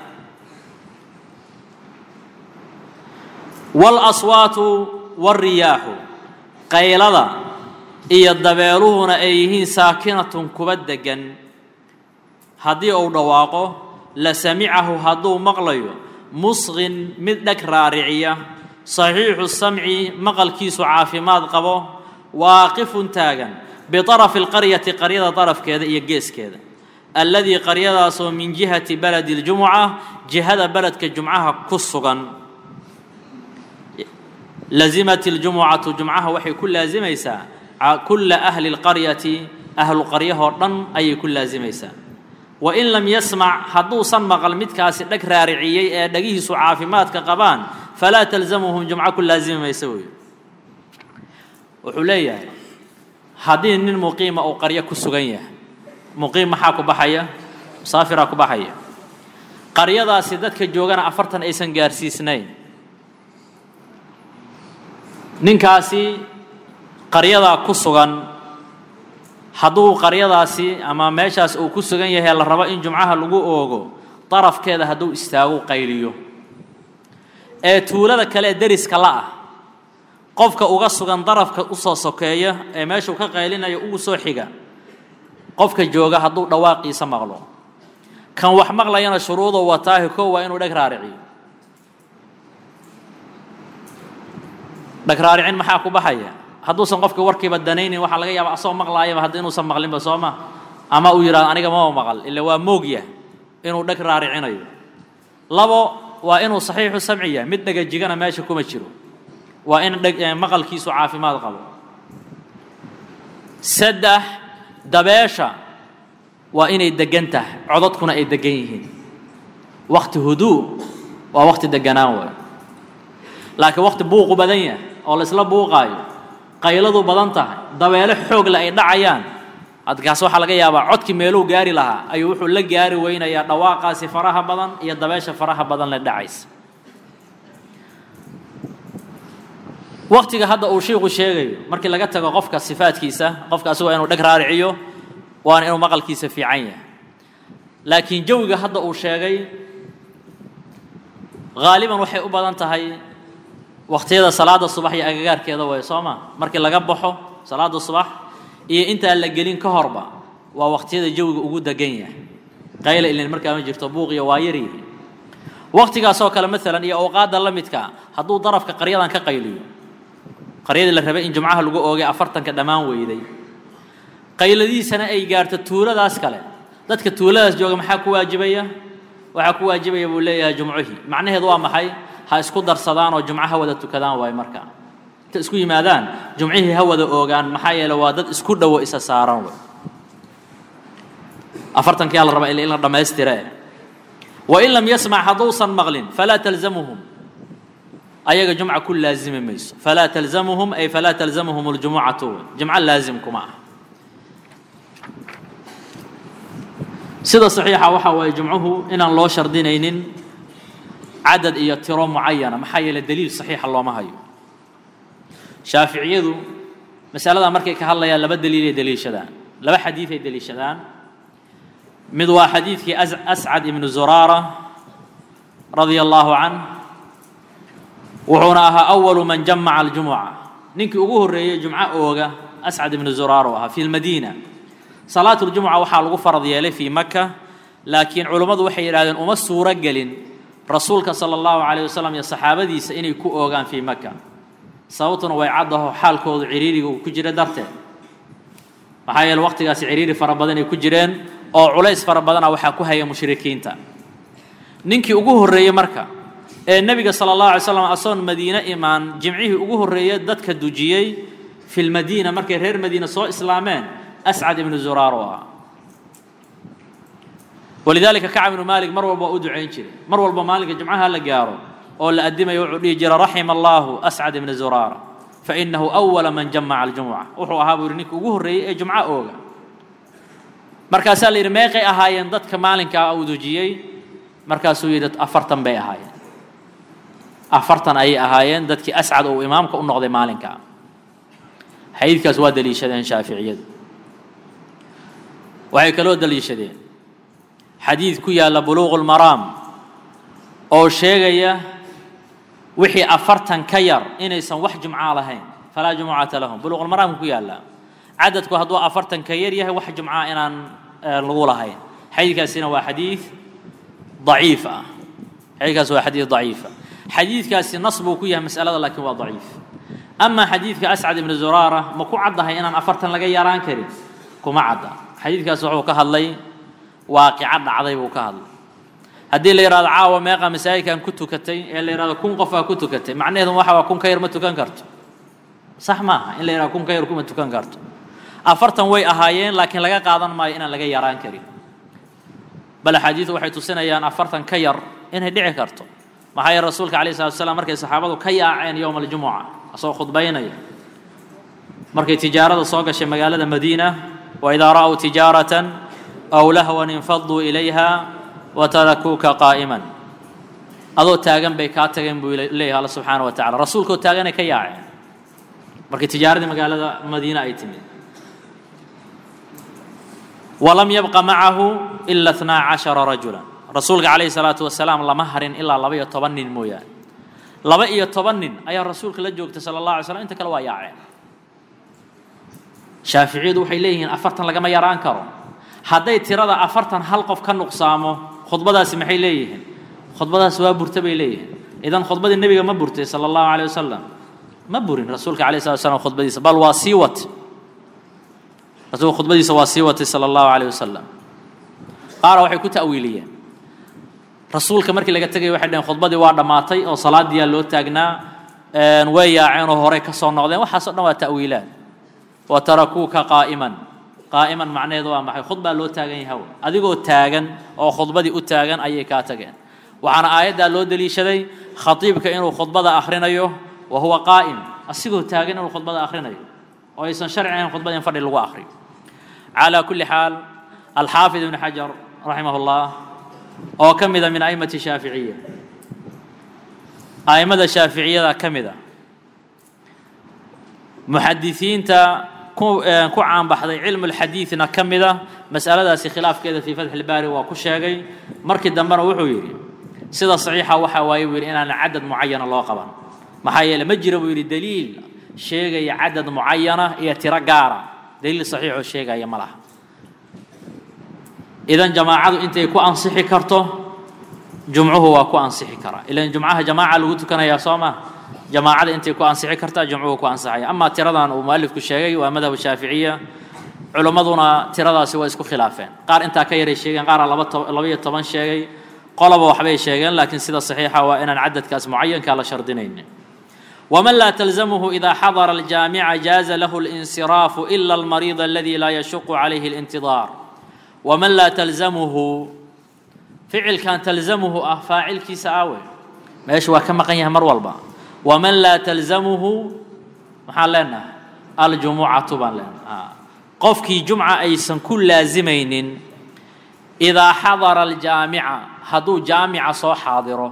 wاlaswaatu wاlriyaaxu qaylada iyo dabeeluhuna ay yihiin saakinatun kuba degan haddii uu dhawaaqo la samicahu hadduu maqlayo musqin mid dheg raariciya saxiixu samci maqalkiisu caafimaad qabo waaqifun taagan biطarafi اlqaryati qaryada darafkeeda iyo geeskeeda alladii qaryadaasoo min jihati baladi اljumuca jihada beledka jumcaha ku sugan lazimat اljumucatu jumcaha waxay ku laasimaysaa kula ahli اlqaryati ahlu qaryahoo dhan ayay ku laasimaysaa wain lam yasmac hadduusan maqal midkaasi dheg raariciyey ee dhagihiisu caafimaadka qabaan falaa talzamuhum jumco ku laasimi maysa wey wuxuu leeyahay haddii nin muqiima uu qaryo ku sugan yahay muqiim maxaa ku baxaya musaafiraa ku baxaya qaryadaasi dadka joogana afartan aysan gaarsiisnayn ninkaasi qaryadaa ku sugan hadduu qaryadaasi ama meeshaas uu ku sugan yahay la rabo in jumcaha lagu oogo darafkeeda hadduu istaagu qayliyo ee tuulada kale ee deriska la ah qofka uga sugan darafka usoo sokeeya ee meeshuu ka qaylinayo ugu soo xiga qofka jooga hadduu dhawaaqiisa maqlo kan wax maqlayana shuruuduu wataahi kow waa inuu dheg raariciyo dheg raaricin maxaa ku baxaya hadduusan qofka warkiiba danaynin waxaa laga yaaba asagoo maqlaayaba hadda inuusan maqlinba soo ma ama uu yidhahdo aniga mama maqal ila waa moogya inuu dheg raaricinayo labo waa inuu saxiixu samci yahay mid dhegajigana meesha kuma jiro waa in dheg maqalkiisu caafimaad qabo saddex dabeesha waa inay degan tahay codadkuna ay degan yihiin wakti huduu waa wakti deganaan waay laakiin wakti buuqu badan yahay oo laisla buuqaayo qayladu badan tahay dabeelo xoogle ay dhacayaan adkaas waxaa laga yaabaa codkii meeluu gaari lahaa ayuu wuxuu la gaari weynayaa dhawaaqaasi faraha badan iyo dabeesha faraha badan la dhacaysa waktiga hadda uu shiiku sheegayo markii laga tago qofka sifaadkiisa qofka asagoo inuu dheg raariciyo waana inuu maqalkiisa fiican yahay laakiin jawiga hadda uu sheegay haaliban waxay u badan tahay waktiyada salaada subax iyo agagaarkeeda way soo ma markii laga baxo salaada subax iyo intaan la gelin ka horba waa waktiyada jawiga ugu degan yahay qayla ilin markaa ma jirto buuqiyo waa yaryihi waktigaasoo kale maalan iyo awqaadda la midka hadduu darafka qaryadan ka qayliyo qaryadii la rabay in jumcaha lagu oogay afartanka dhammaan weyday qayladiisana ay gaarto tuuladaas kale dadka tuuladaas jooga maxaa ku waajibaya waxaa ku waajibaya buu leeyahay jumcuhii macnaheedu waa maxay ha isku darsadaan oo jumco ha wada tukadaan waay markaa inta isku yimaadaan jumcihii ha wada oogaan maxaa yeele waa dad isku dhowo isa saaran way afartankiyaa la rabaa in la dhammaystire wain lam yasmac hadduusan maqlin falaa talzamuhum ayaga jumca ku laazimi mayso falaa talzamuhum ay falaa talzamuhum اljumucatu jumco laazim kuma ah sida saxiixa waxa waaye jumcuhu inaan loo shardinaynin cadad iyo tiro mucayana maxaa yeele daliil saxiixa looma hayo shaaficiyadu masaladaa markay ka hadlayaan laba daliilay daliishadaan laba xadiiday daliishadaan mid waa xadiidkii ascad ibnu zuraara radia allahu canh wuxuuna ahaa awalu man jamaca aljumuca ninkii ugu horreeyey jumco ooga ascad ibnu zuraar u ahaa fi lmadiina salaat ljumuca waxaa lagu farad yeelay fii maka laakiin culummadu waxay yidhahdeen uma suuro gelin rasuulka sala allahu calayh wasalam iyo saxaabadiisa inay ku oogaan fii maka sababtuna way caddaho xaalkoodu ciriiriga uu ku jira darteed maxaa yeele waqtigaasi ciriiri fara badan ay ku jireen oo culays fara badana waxaa ku haya mushrikiinta ninkii ugu horreeyey marka ee nebiga sala allahu alay slam asoon madiine imaan jimcihii ugu horreeye dadka dujiyey fi lmadiina markay reer madiina soo islaameen ascad ibnu zuraar oo ahaa walidaalika kacab ibnu maalik mar walba waa u ducayn jiray mar walba maalinka jumcaha la gaaro oo la addimayo wuxuu dhihi jira raxima allahu ascad ibna zuraara fainahu awala man jamaca aljumuca wuxuu ahaa buu yihi ninka ugu horreeyey ee jumco ooga markaasaa la yidhi meeqay ahaayeen dadka maalinkaa uu dujiyey markaasuu yidhi afartan bay ahaayeen afartan ayay ahaayeen dadkii ascad uu imaamka u noqday maalinkaa xadiidkaas waa daliishadeen shaaficiyadu waxay kaloo daliishadeen xadiid ku yaalla buluuqu lmaraam oo sheegaya wixii afartan ka yar inaysan wax jumca lahayn falaa jumucata lahum buluuqulmaraamka ku yaalla cadadku hadduu afartan ka yar yahay wax jumca inaan lagu lahayn xadiidkaasina waa xadiid daciif ah xadiidkaas waa xadiid daciifa xadiidkaasi nas buu ku yahay mas'alada laakiin waa daciif amaa xadiidka ascad ibnu zuraara ma ku caddahay inaan afartan laga yaraan karin kuma cadda xadiidkaas wuxuu ka hadlay waaqica dhacday buu ka hadlay haddii la yidhahdo caawa meeqa masaajidkan ku tukatay ee la yidhahdo kun qofaa ku tukatay macnaheedu waxa waa kun ka yar ma tukan karto sax maaha in la yidhahdo kun ka yar kuma tukan karto afartan way ahaayeen laakiin laga qaadan maayo inaan laga yaraan karin bal axaadiidu waxay tusinayaan afartan ka yar inay dhici karto maxaa yeele rasuulka alayh salatu wasalaam markay saxaabadu ka yaaceen yowma aljumuca asagoo khudbaynaya markay tijaarada soo gashay magaalada madiina waidaa ra'w tijaaratan aw lahwan infaduu ilayha watarakuuka qaa'iman adoo taagan bay kaa tageen buu leeyahay alla subxaana wa tacala rasuulkoo taaganay ka yaaceen markii tijaaradii magaalada madiina ay timid walam yabqa macahu ila اثnaa caشhara rajula rasuulka calayhi salaatu wasalaam lama harin ilaa laba iyo toban nin mooyaane laba iyo toban nin ayaa rasuulka la joogtay sala allah alay slam inta kale waa yaaceen shaaficiyadu waxay leeyihiin afartan lagama yaraan karo hadday tirada afartan hal qof ka nuqsaamo khudbadaasi maxay leeyihiin khudbadaasi waa burta bay leeyihiin idan khudbadii nebiga ma burtay sala allahu alayh wasalam ma burin rasuulka alayh salatu wasalaam khudbadiisa bal waa sii watay rasuulka khudbadiisa waa sii watay sala allahu alayh wasalam qaara waxay ku ta'wiiliyeen rasuulka markii laga tegay waxay dhaheen khudbadii waa dhammaatay oo salaadiyaa loo taagnaa way yaaceen oo horey ka soo noqdeen waxaasoo dhan waa ta'wiilaad wa tarakuuka qaa'iman qaa'iman macnaheedu waa maxay khudbaa loo taagan yahay adigoo taagan oo khudbadii u taagan ayay kaa tageen waxaana aayaddaa loo deliishaday khatiibka inuu khudbada akhrinayo wa huwa qaa'im asigoo taagan inuu khudbada akhrinayo oo aysan sharci ahayn khudbada in fadhi lagu akhriyo calaa kulli xaal alxaafid ibnu xajar raximah llah oo ka mida min a'immati shaaficiya a'immada shaaficiyada ka mida muxadisiinta ku ku caanbaxday cilmu lxadiidna ka mida mas'aladaasi khilaafkeeda fii fatxi ilbaari waa ku sheegay markii dambena wuxuu yidhi sida saxiixa waxa waaye buu yidhi inaan cadad mucayana loo qaban maxaa yeele ma jira buu yidhi daliil sheegaya cadad mucayana iyo tiro gaara daliil saxiixoo sheegaya ma laha idan jamaacadu intay ku ansixi karto jumcuhu waa ku ansixi karaa ilan jumcaha jamaaca lagu tukanayaa soo ma jamaacada intay ku ansixi kartaa jumcuhu ku ansixaya amaa tiradan uu mualifku sheegay waa madhab shaaficiya culimmaduna tiradaasi waa isku khilaafeen qaar intaa ka yaray sheegeen qaara laba to labaiyo toban sheegay qoloba waxbay sheegeen laakiin sida saxiixa waa inaan cadadkaas mucayankaa la shardinaynin ومن لا تلزمه إذا حضر الجامع جاز له الانصراف إلا المريض الذي لا يشق عليه الانتظار ومن لا تلزمه فعل كان تلزمه أه فاعل كيس آوي ماشي وكما قنيه مر والبا ومن لا تلزمه محل لنا الجمعة طبعا لنا آه. قفكي جمعة أيسن كل لازمين إذا حضر الجامعة هدو جامعة صو حاضره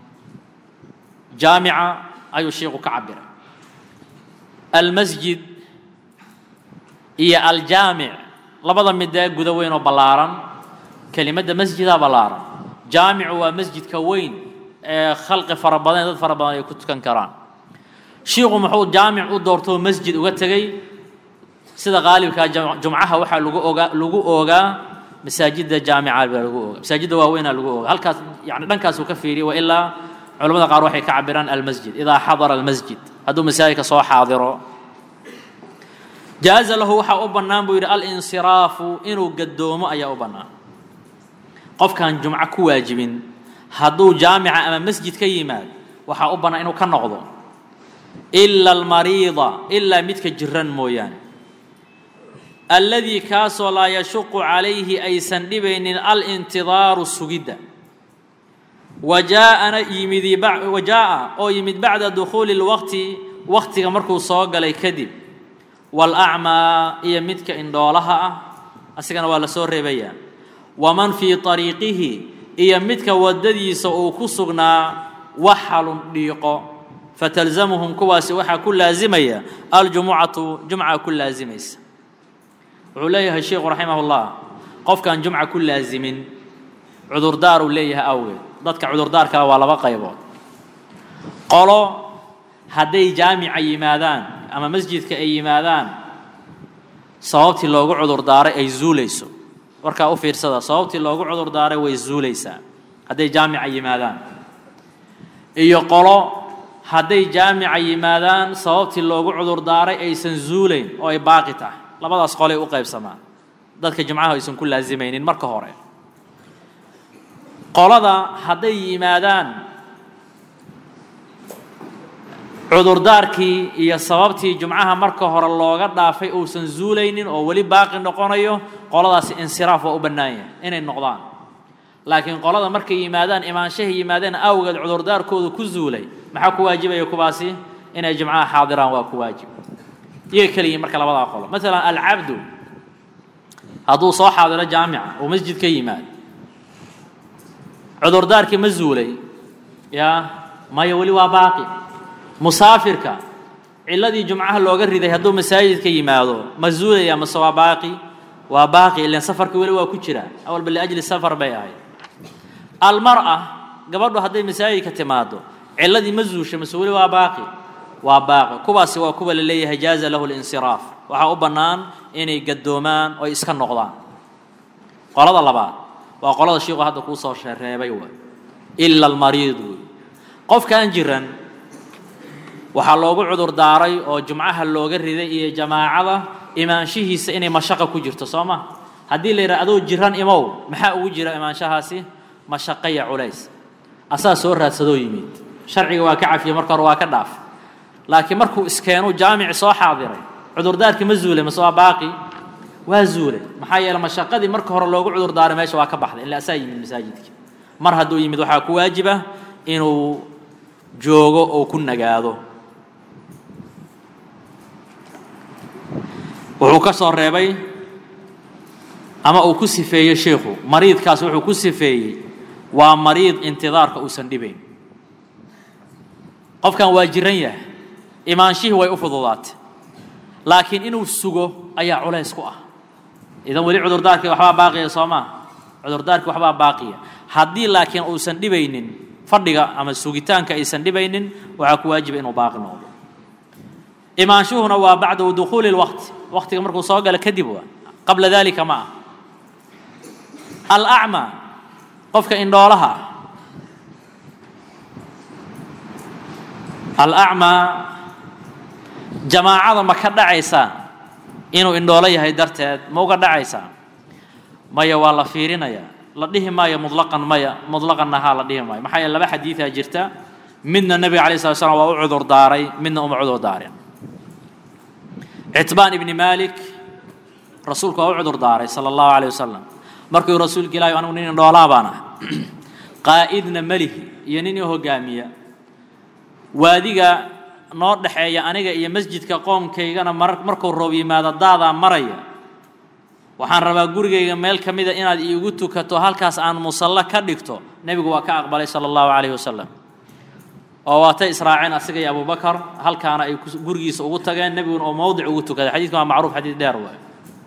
جامعة ayuu sheikhu ka cabiray almasjid iyo aljaamic labada midee guda weyn oo ballaaran kelimadda masjidaa ballaaran jaamicu waa masjidka weyn ee khalqi fara badan dad fara badan ay ku tukan karaan shiikhu muxuu jaamic u doortoo masjid uga tegey sida qaalibkaa jumcaha waxaa lagu ogaa lagu oogaa masaajidda jaamica baa lagu oogaa masaajidda waaweynaa lagu oogaa halkaas yani dhankaasuu ka fiiriyay wa ilaa culamada qaar waxay ka cabiraan almasjid idaa xadara almasjid hadduu masaajidka soo xaadiro jaaza lahu waxaa u bannaan buu yidhi alinsiraafu inuu gadoomo ayaa u bannaan qofkaan jumco ku waajibin hadduu jaamica ama masjid ka yimaad waxaa u bannaan inuu ka noqdo ila almariida ilaa midka jiran mooyaane alladii kaasoo laa yashuqu calayhi aysan dhibaynin alintidaaru sugidda wajaa'ana yimidi wajaa'a oo yimid bacda dukhuuli اlwaqti waqtiga markuu soo galay kadib waalacmaa iyo midka indhoolaha ah asigana waa la soo reebayaa waman fii طariiqihi iyo midka waddadiisa uu ku sugnaa waxalun dhiiqo fatalzamuhum kuwaasi waxaa ku laasimaya aljumucatu jumca ku laasimaysa wuxuu leeyahay sheikhu raximah اllah qofkaan jumca ku laasimin cudurdaar uu leeyahay awgeed dadka cudurdaar kale waa laba qaybood qolo hadday jaamica yimaadaan ama masjidka ay yimaadaan sababtii loogu cudurdaaray ay zuulayso warkaa u fiirsada sababtii loogu cudurdaaray way zuulaysaa hadday jaamica yimaadaan iyo qolo hadday jaamica yimaadaan sababtii loogu cudur daaray aysan zuulayn oo ay baaqi tahay labadaas qolay u qaybsamaan dadka jimcaha aysan ku laasimaynin marka hore qolada hadday yimaadaan cudurdaarkii iyo sababtii jumcaha marka hore looga dhaafay uusan zuulaynin oo weli baaqi noqonayo qoladaasi insiraaf waa u bannaan yahay inay noqdaan laakiin qolada markay yimaadaan imaanshahay yimaadeen awgeed cudurdaarkooda ku zuulay maxaa ku waajibaya kuwaasi inay jimcaha xaadiraan waa ku waajib iyaga keliyiin marka labadaa qolo maalan alcabdu hadduu soo xaadiro jaamica uu masjid ka yimaado cudurdaarkii ma zuulay yaa maya weli waa baaqi musaafirka ciladii jumcaha looga riday hadduu masaajid ka yimaado ma zuulaya mase waa baaqi waa baaqi ilan safarka weli waa ku jira awalba liajli safar bay ahayd almar'a gabadhu hadday masaajidka timaado ciladii ma zuusha mase weli waa baaqi waa baaqi kuwaasi waa kuwa la leeyahay jaaza lahu linsiraaf waxaa u bannaan inay gadoomaan oy iska noqdaan qolada labaad waa qolada shiiku hadda kuu soo reebay way ila almariid wey qofkaan jiran waxaa loogu cudur daaray oo jumcaha looga riday iyo jamaacada imaanshihiisa inay mashaqa ku jirto soo ma haddii la yidhaha adoo jiran imow maxaa ugu jira imaanshahaasi mashaqaya culays asaa soo raadsadoo yimid sharciga waa ka cafiyey marka hore waa ka dhaaf laakiin markuu iskeenuu jaamici soo xaadiray cudurdaarkii ma zuulay mase waa baaqi waa zuulay maxaa yeele mashaqadii marka hore loogu cudur daaray meesha waa ka baxday ila asaa yimid masaajidka mar hadduu yimid waxaa ku waajiba inuu joogo oo ku nagaado wuxuu ka soo reebay ama uu ku sifeeyey sheikhu mariidkaas wuxuu ku sifeeyey waa mariid intidaarka uusan dhibayn qofkan waa jiran yahay imaanshihii way u fududaatay laakiin inuu sugo ayaa culays ku ah idan weli cudurdaarkii waxbaa baaqiya soo maa cudurdaarkii waxbaa baaqiya haddii laakiin uusan dhibaynin fadhiga ama sugitaanka aysan dhibaynin waxaa ku waajiba inuu baaqi noqdo imaanshuhuna waa bacda dukhuuli lwaqti waqtiga markuu soo galo kadib waa qabla dalika ma ah alacmaa qofka indhoolaha alacmaa jamaacada ma ka dhacaysaa inuu indhoolo yahay darteed ma uga dhacaysaa maya waa la fiirinayaa la dhihi maayo mutlaqan maya mutlaqanna haa la dhihi maayo maxaa yeele laba xadiidaa jirta midna nebiga alay slat slam waa u cudur daaray midna uma cudur daarin citbaan ibni malik rasuulku waa u cudur daaray sala allahu caleyh wasalam markuu rasuulka ilahi anigu nin indhoolaa baan ah qaa'idna melihi iyo nin i hogaamiya waadiga noo dhexeeya aniga iyo masjidka qoomkaygana mar markuu roob yimaado daadaa maraya waxaan rabaa gurigayga meel ka mida inaad iigu tukato halkaas aan musallo ka dhigto nebigu waa ka aqbalay sala allahu calayhi wasalam oo waatay israaceen asiga iyo abubakar halkaana ay gurigiisa ugu tageen nebiguna oo mowdic ugu tukaday xadiidkan waa macruuf xadiid dheer waay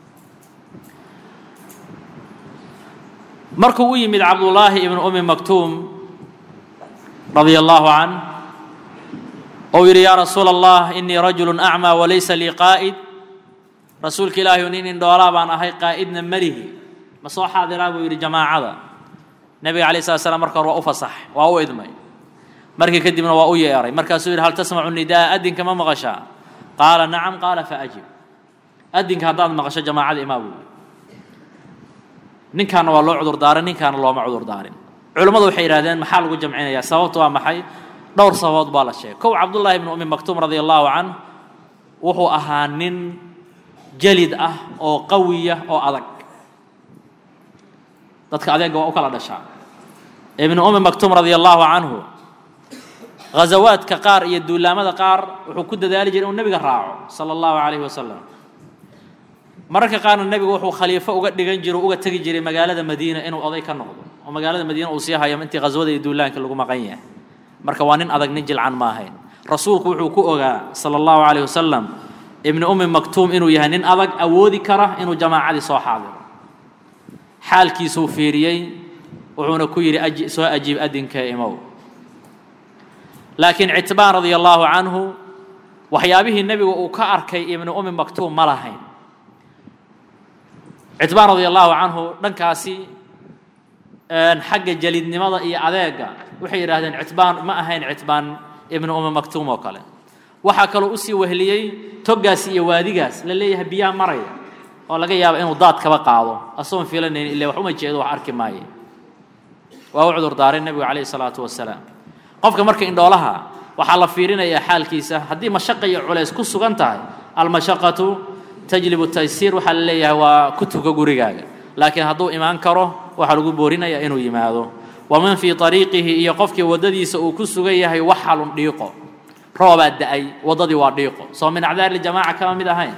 markuu u yimid cabdullaahi ibnu umi maktuum radia allahu can ou yidhi yaa rasuula allah inii rajulu acmaa walaysa lii qaa'id rasuulka ilaahi nin indhoolaa baan ahay qaa'idna melihi ma soo xaadiraa buu yidhi jamaacada nebiga alay slat slam marka hore waa u fasax waa u idmay markii kadibna waa u yeeray markaasuu yidhi hal tasmacu nidaa adinka ma maqashaa qaala nacam qaala faajib adinka haddaad maqasho jamaacada imaa buu ninkaana waa loo cudur daarin ninkaana looma cudur daarin culammadu waxay yidhahdeen maxaa lagu jamcinayaa sababtu waa maxay dhowr sababood baa la sheegay kow cabdullaahi ibnu umi maktuum radia allahu canh wuxuu ahaa nin jalid ah oo qawiya oo adag dadka adeega waa u kala dhashaa ibnu umi maktuum radia allahu canhu ghazawaadka qaar iyo duulaamada qaar wuxuu ku dadaali jiray inuu nebiga raaco sala allahu calayhi wasalam mararka qaarna nebigu wuxuu khaliifo uga dhigan jiro uga tegi jiray magaalada madiina inuu oday ka noqdo oo magaalada madiina uu sii hayo intii ghaswada iyo duulaanka lagu maqan yahay marka waa nin adag nin jilcan ma ahayn rasuulku wuxuu ku ogaa sala allahu calayhi wasalam ibnu ummi maktuum inuu yahay nin adag awoodi kara inuu jamaacadii soo xaadiro xaalkiisuu fiiriyey wuxuuna ku yidhi soo ajiib adinka imow laakiin citbaan radia allahu canhu waxyaabihii nebigu uu ka arkay ibnu ummi maktuum ma lahayn citbaan radia allahu canhu dhankaasi xagga jelidnimada iyo adeega waxay yidhahdeen citbaan ma ahayn citbaan ibnu uma maktuum oo kale waxaa kaloo usii wehliyey toggaas iyo waadigaas la leeyahay biyaa maraya oo laga yaaba inuu daad kaba qaado asagoon filanaynin ille wax uma jeedo wax arki maaye waa u cudur daaray nebigu calayhi salaatu wasalaam qofka marka indhoolaha waxaa la fiirinayaa xaalkiisa haddii mashaqa iyo culays ku sugan tahay almashaqatu tajlibu taysiir waxaa la leeyahay waa ku tuka gurigaaga laakiin hadduu imaan karo waxaa lagu boorinayaa inuu yimaado waman fii ariiqihi iyo qofkii waddadiisa uu ku sugan yahay waxalun dhiiqo roobaa da-ay waddadii waa dhiiqo soo min acdaari jamaaca kama mid ahayn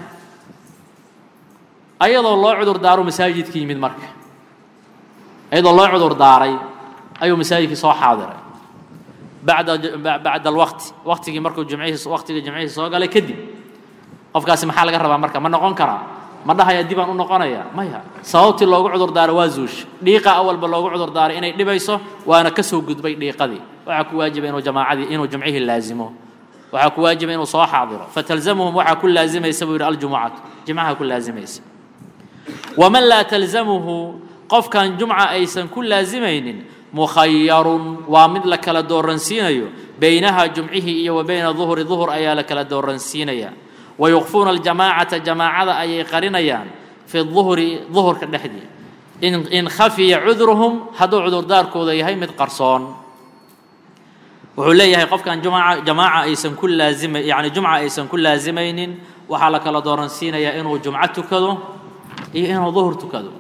ayadoo loo cudur daaro masaajidka yimid marka ayadoo loo cudur daaray ayuu masaajidkii soo xaadiray bacda bacda alwaqti waqtigii markuu jumcihii waqtigii jumcihii soo galay kadib qofkaasi maxaa laga rabaa marka ma noqon karaa ma dhahaya dibaan u noqonaya maya sababtii loogu cudur daaro waa zuush dhiiqa awalba loogu cudur daaray inay dhibayso waana ka soo gudbay dhiiqadii waxaa ku waajiba inuu jamaacadii inuu jumcihii laazimo waxaa ku waajiba inuu soo xaadiro fatalzamuhum waxaa ku laazimaysa buu yidhi aljumucatu jimcaha ku laazimaysa waman laa talzamuhu qofkan jumca aysan ku laazimaynin mukhayarun waa mid la kala dooransiinayo baynaha jumcihii iyo wa bayna duhuri duhur ayaa la kala dooransiinaya wayukfuuna aljamaacata jamaacada ayay qarinayaan fi duhri duhurka dhexdii in khafiya cudruhum hadduu cudurdaarkooda yahay mid qarsoon wuxuu leeyahay qofkan jumca jamaaca aysan ku laazima yani jumca aysan ku laazimaynin waxaa la kala dooransiinayaa inuu jumco tukado iyo inuu duhur tukado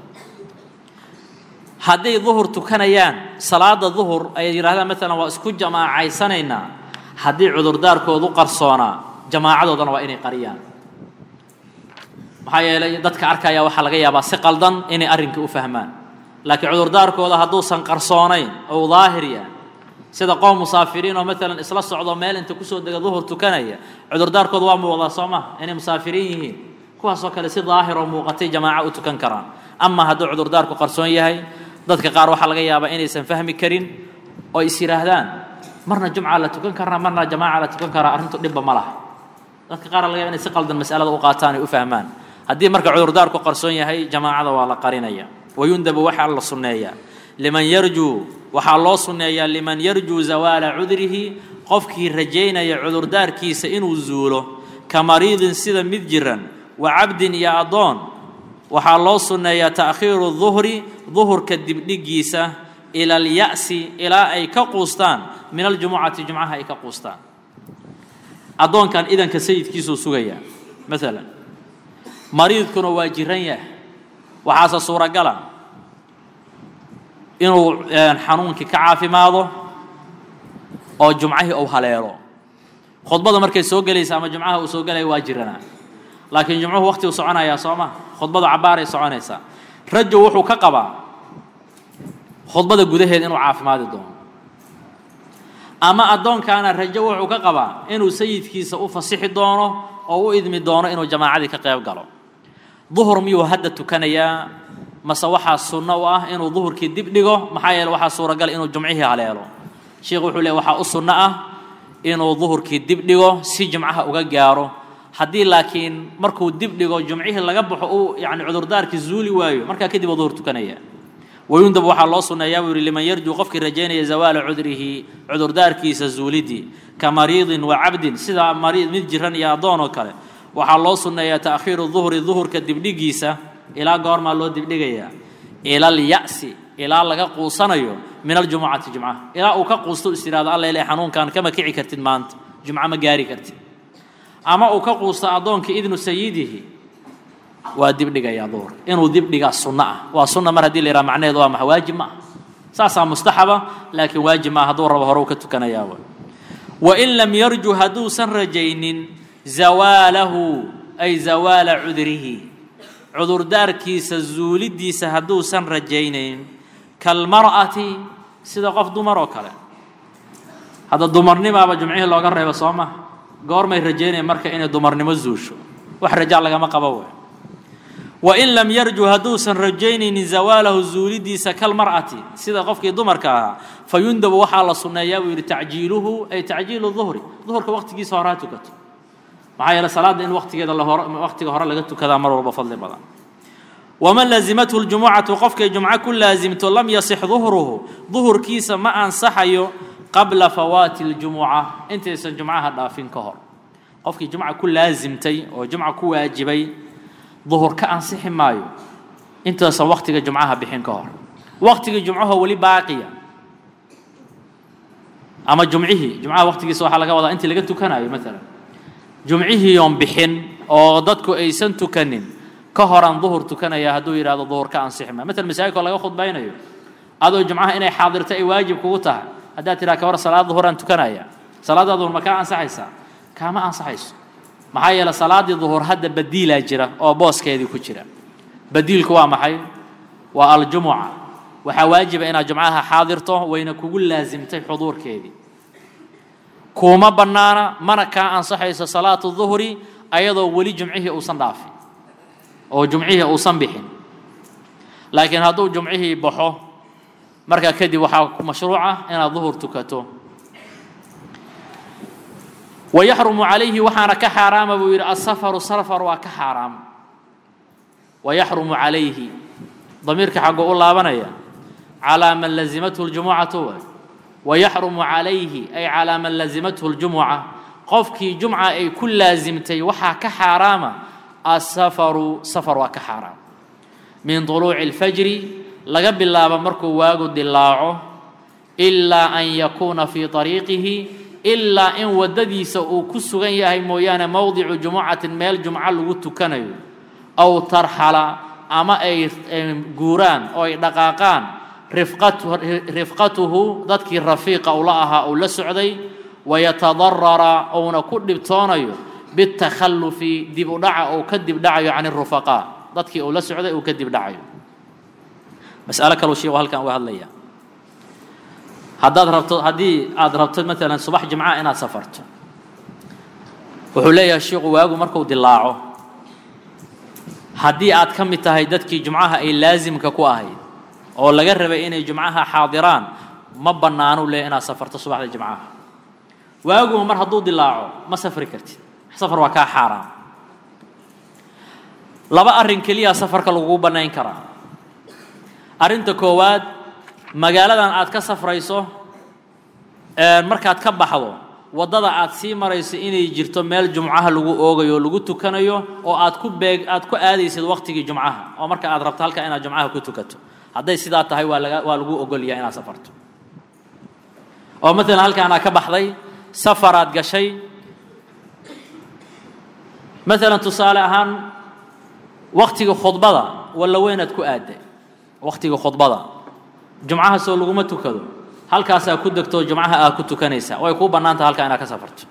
hadday duhur tukanayaan salaada duhur ay yidhahdaan maalan waa isku jamaacaysanaynaa haddii cudurdaarkoodu qarsoonaa jamaacadoodana waa inay qariyaan maxaa yeelay dadka arkaya waxaa laga yaabaa si qaldan inay arrinkii u fahmaan laakiin cudurdaarkooda hadduusan qarsoonayn ou daahir yahay sida qoom musaafiriin oo maalan isla socdo meel inta kusoo dega duhur tukanaya cudurdaarkooda waa muuqdaa soo ma inay musaafiriin yihiin kuwaasoo kale si daahir oo muuqatay jamaaco u tukan karaan ama hadduu cudurdaarku qarsoon yahay dadka qaar waxaa laga yaabaa inaysan fahmi karin oo is yidhaahdaan marna jumca la tukan karaa marna jamaaca la tukan karaa arrintu dhibba ma laha dadka qaar laga yaba inay si qaldan mas'alada u qaataan ay u fahmaan haddii marka cudurdaarku qarsoon yahay jamaacada waa la qarinaya wayundabu waxaa la sunneeyaa liman yarjuu waxaa loo sunneeyaa liman yarjuu zawaala cudrihi qofkii rajaynaya cudurdaarkiisa inuu zuulo ka mariidin sida mid jiran wa cabdin iyo addoon waxaa loo sunneeyaa ta'khiiru duhri duhurka dibdhigiisa ila alya'si ilaa ay ka quustaan min aljumucati jumcaha ay ka quustaan addoonkan idanka sayidkiisuu sugayaa maalan mariidkuna waa jiran yahay waxaase suuragala inuu xanuunkii ka caafimaado oo jumcahii uu haleelo khudbada markay soo gelaysa ama jumcaha uu soo gelaya waa jiranaa laakiin jumcuhu waqti uu soconayaa soo ma khudbadu cabaaray soconaysaa rajo wuxuu ka qabaa khudbada gudaheeda inuu caafimaadi doono ama addoonkaana rajo wuxuu ka qabaa inuu sayidkiisa u fasixi doono oo u idmi doono inuu jamaacadii ka qayb galo duhur miyuu hadda tukanayaa mase waxaa sunno u ah inuu duhurkii dib dhigo maxaa yeele waxaa suuragal inuu jumcihii haleelo sheikhu wuxuu leey waxaa u sunno ah inuu duhurkii dib dhigo si jumcaha uga gaaro haddii laakiin markuu dib dhigo jumcihii laga baxo uu yani cudurdaarkii zuuli waayo markaa kadib uu duhur tukanaya wayundab waxaa loo sunneeyaa buu yihi liman yarjuu qofkii rajaynaya zawaala cudrihi cudurdaarkiisa zuulidii ka mariidin wa cabdin sida mariid mid jiran iyo addoon oo kale waxaa loo sunneeyaa ta'khiiru duhri duhurka dibdhigiisa ilaa goormaa loo dibdhigayaa ila alya'si ilaa laga quusanayo min aljumucati jumcaha ilaa uu ka quusto is yidhahdo alla ilay xanuunkan kama kici kartid maanta jumco ma gaari kartid ama uu ka quusto addoonkii idnu sayidihi waa dibdhigayaa duhur inuu dibdhigaa sunno ah waa sunna mar haddii la yidhaha macnaheedu waa maxa waajib ma ah saasaa mustaxaba laakiin waajib ma ah hadduu rabo hore u ka tukanayaa wa wain lam yarju hadduusan rajaynin zawaalahu ay zawaala cudrihi cudurdaarkiisa zuulidiisa hadduusan rajaynayn kalmar'ati sida qof dumar oo kale hadda dumarnimaaba jumcihii looga reebo soo maha goormay rajaynaya marka inay dumarnimo zuusho wax rajaa lagama qabo wey wain lam yarju hadduusan rajaynaynin zawaalahu zuulidiisa kalmar'ati sida qofkii dumarka ahaa fayundabu waxaa la sunneeyaa buu yidhi tacjiiluhu ay tacjiilu duhri duhurka waqtigiisa hore ha tukato maxaa yeele salaadda in waqtigeeda lahor waqtiga hore laga tukadaa mar walba fadli badan waman lazimathu ljumucatu qofkay jumco ku laasimto lam yasix duhruhu duhurkiisa ma ansaxayo qabla fawaati اljumuca intaysan jumcaha dhaafin ka hor qofkii jumca ku laasimtay oo jumca ku waajibay duhur ka ansixi maayo intaysan waktiga jumcaha bixin ka hor waktigii jumcahoo weli baaqiya ama jumcihii jumcaha waktigiisa waxaa laga wadaa intii laga tukanayo maalan jumcihii oon bixin oo dadku aysan tukanin ka horaan duhur tukanaya hadduu yidhahdo duhur ka ansixi maayo maalan masaajidkoo laga khudbaynayo adoo jumcaha inay xaadirto ay waajib kugu tahay haddaad tidhaha ka hor salaad duhuraan tukanaya salaadda duhur ma kaa ansaxaysaa kaama ansaxayso maxaa yeele salaaddii duhur hadda badiilaa jira oo booskeedii ku jira badiilku waa maxay waa aljumuca waxaa waajiba inaad jumcaha xaadirto wayna kugu laasimtay xuduurkeedii kuuma bannaana mana kaa ansaxayso salaatu duhri ayadoo weli jumcihii uusan dhaafin oo jumcihii uusan bixin laakiin hadduu jumcihii baxo markaa kadib waxaa mashruuca inaad duhur tukato wayaxrumu calayhi waxaana ka xaaraama buu yidhi asafaru safar waa ka xaaraam wayaxrumu calayhi damiirka xaggoo u laabanaya calaa man lazimathu ljumucatu waay wayaxrumu calayhi ay calaa man lazimathu ljumuca qofkii jumca ay ku laasimtay waxaa ka xaaraama asafaru safar waa ka xaaraam min طuluuci اlfajri laga bilaabo markuu waagu dilaaco ilaa an yakuuna fii طariiqihi ilaa in waddadiisa uu ku sugan yahay mooyaane mowdicu jumucatin meel jumco lagu tukanayo aw tarxala ama ay guuraan oo ay dhaqaaqaan rifqatuhu dadkii rafiiqa ula ahaa uu la socday wayatadarara uuna ku dhibtoonayo bitakhallufi dib u dhaca uu ka dib dhacayo can irufaqaa dadkii uu la socday uu ka dib dhacayo mas'alo kaluu sheegu halkan uga hadlaya haddaad rabto haddii aad rabto maalan subax jimca inaad safarto wuxuu leeyahay sheikhu waagu markuu dilaaco haddii aad ka mid tahay dadkii jumcaha ay laasimka ku ahayd oo laga rabay inay jumcaha xaadiraan ma bannaanu leeyahy inaad safarto subaxda jimcaha waaguma mar hadduu dilaaco ma safri kartid safar waa kaa xaaraam laba arrin keliya safarka lagugu bannayn karaa arrinta koowaad magaaladan aad ka safrayso markaad ka baxdo waddada aad sii marayso inay jirto meel jumcaha lagu oogayo oo lagu tukanayo oo aad ku beeg aad ku aadaysid waqtigii jumcaha oo marka aad rabto halka inaad jumcaha ku tukato hadday sidaa tahay waa laga waa lagu ogolyaa inaad safarto oo maalan halkaanaa ka baxday safaraad gashay maalan tusaale ahaan waktiga khudbada walla weynaad ku aadday waktiga khudbada jumcaha soo laguma tukado halkaasaa ku degto jumcaha aad ku tukanaysaa way kuu bannaan taha halkaa inaad ka safarto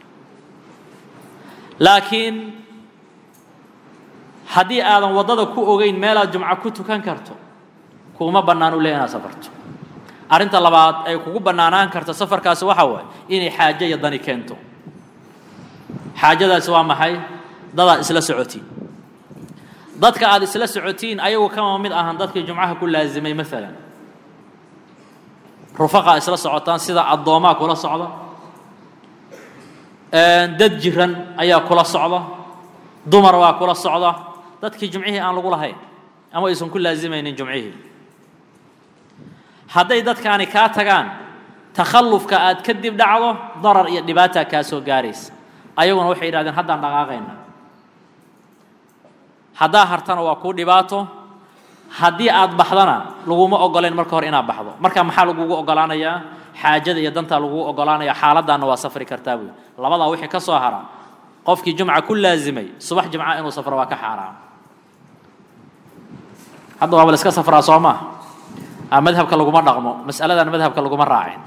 laakiin haddii aadan waddada ku ogeyn meelaad jumco ku tukan karto kuuma bannaan u leh inaad safarto arrinta labaad ay kugu bannaanaan karto safarkaasi waxa waaye inay xaajo iyo dani keento xaajadaasi waa maxay dadaad isla socotiin dadka aad isla socotiin ayagu kama mid ahan dadkii jumcaha ku laasimay maalan rufaqaa isla socotaan sida addoomaa kula socda dad jiran ayaa kula socda dumar waa kula socda dadkii jumcihii aan lagu lahayn ama aysan ku laasimaynin jumcihii hadday dadkaani kaa tagaan takhallufka aad ka dib dhacdo darar iyo dhibaataa kaa soo gaaraysa ayaguna waxay yidhahdeen haddaan dhaqaaqayna haddaa hartana waa kuu dhibaato haddii aad baxdana laguma ogoleen marka hore inaad baxdo marka maxaa lagugu ogolaanayaa xaajada iyo dantaa lagugu ogolaanaya xaaladdaanna waa safri kartaa buy labadaa wixii ka soo hara qofkii jumca ku laasimay subax jimca inuu safro waa ka xaaraam hadda waaba la iska safraa soo maa madhabka laguma dhaqmo mas'aladan madhabka laguma raacin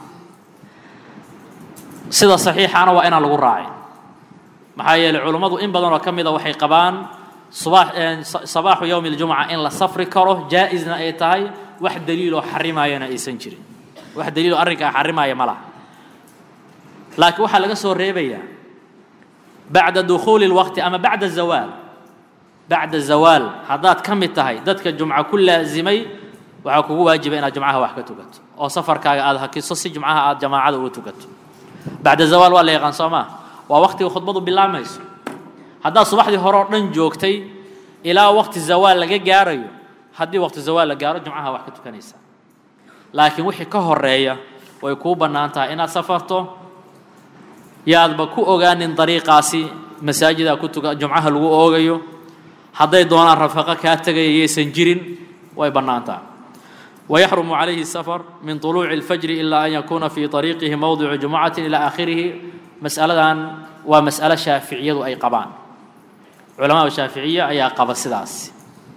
sida saxiixana waa inaan lagu raacin maxaa yeeley culummadu in badan oo ka mida waxay qabaan sabaaxu yowmi اljumca in la safri karo jaa-isna ay tahay wax daliiloo xarimaayana aysan jirin wax daliiloo arrinkaa xarimaaya ma laha laakiin waxaa laga soo reebayaa bacda dukhuuli اlwaqti ama bacda zawaal bacda zawaal haddaad ka mid tahay dadka jumca ku laasimay waxaa kugu waajiba inaad jumcaha wax ka tukato oo safarkaaga aad hakiso si jumcaha aad jamaacada uga tukato bacda zawaal waa la yaqaan soo maa waa waqtiga khudbadu bilaamayso haddaad subaxdii hore oo dhan joogtay ilaa waqti zawaal laga gaarayo haddii waqti zawaal la gaaro jumcaha wax ka tukanaysaa laakiin wixii ka horeeya way kuu bannaan tahay inaad safarto yaadba ku ogaanin dariiqaasi masaajida ku tuka jumcaha lagu oogayo hadday doonaan rafaqo kaa tegaya yaysan jirin way bannaan tahay ويحرم عليه السفر من طلوع الفجر إلا أن يكون في طريقه موضع جمعة إلى آخره مسألة ومسألة شافعية أي قبان علماء الشافعية أي قبا السداس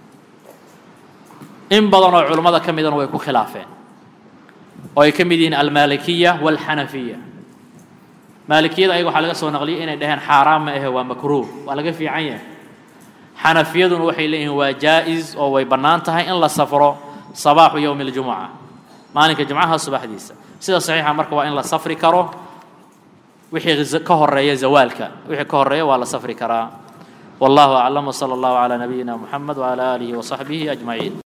إن بدنوا علماء كم إذن ويكون خلافين ويكمدين المالكية والحنفية مالكية أيضا حلقة سوى نغلي إن دهن حرام ما هو مكروه ولقى في عين حنفية وحي لهم وجائز أو ويبنانتها إن لا سفره صباح يوم الجمعة مالك الجمعة صباح ديسة سيدة صحيحة مركبة إن لا سفر كرو وحي كهر ريا زوالك وحي كهر ريا ولا سفر كرا والله أعلم وصلى الله على نبينا محمد وعلى آله وصحبه أجمعين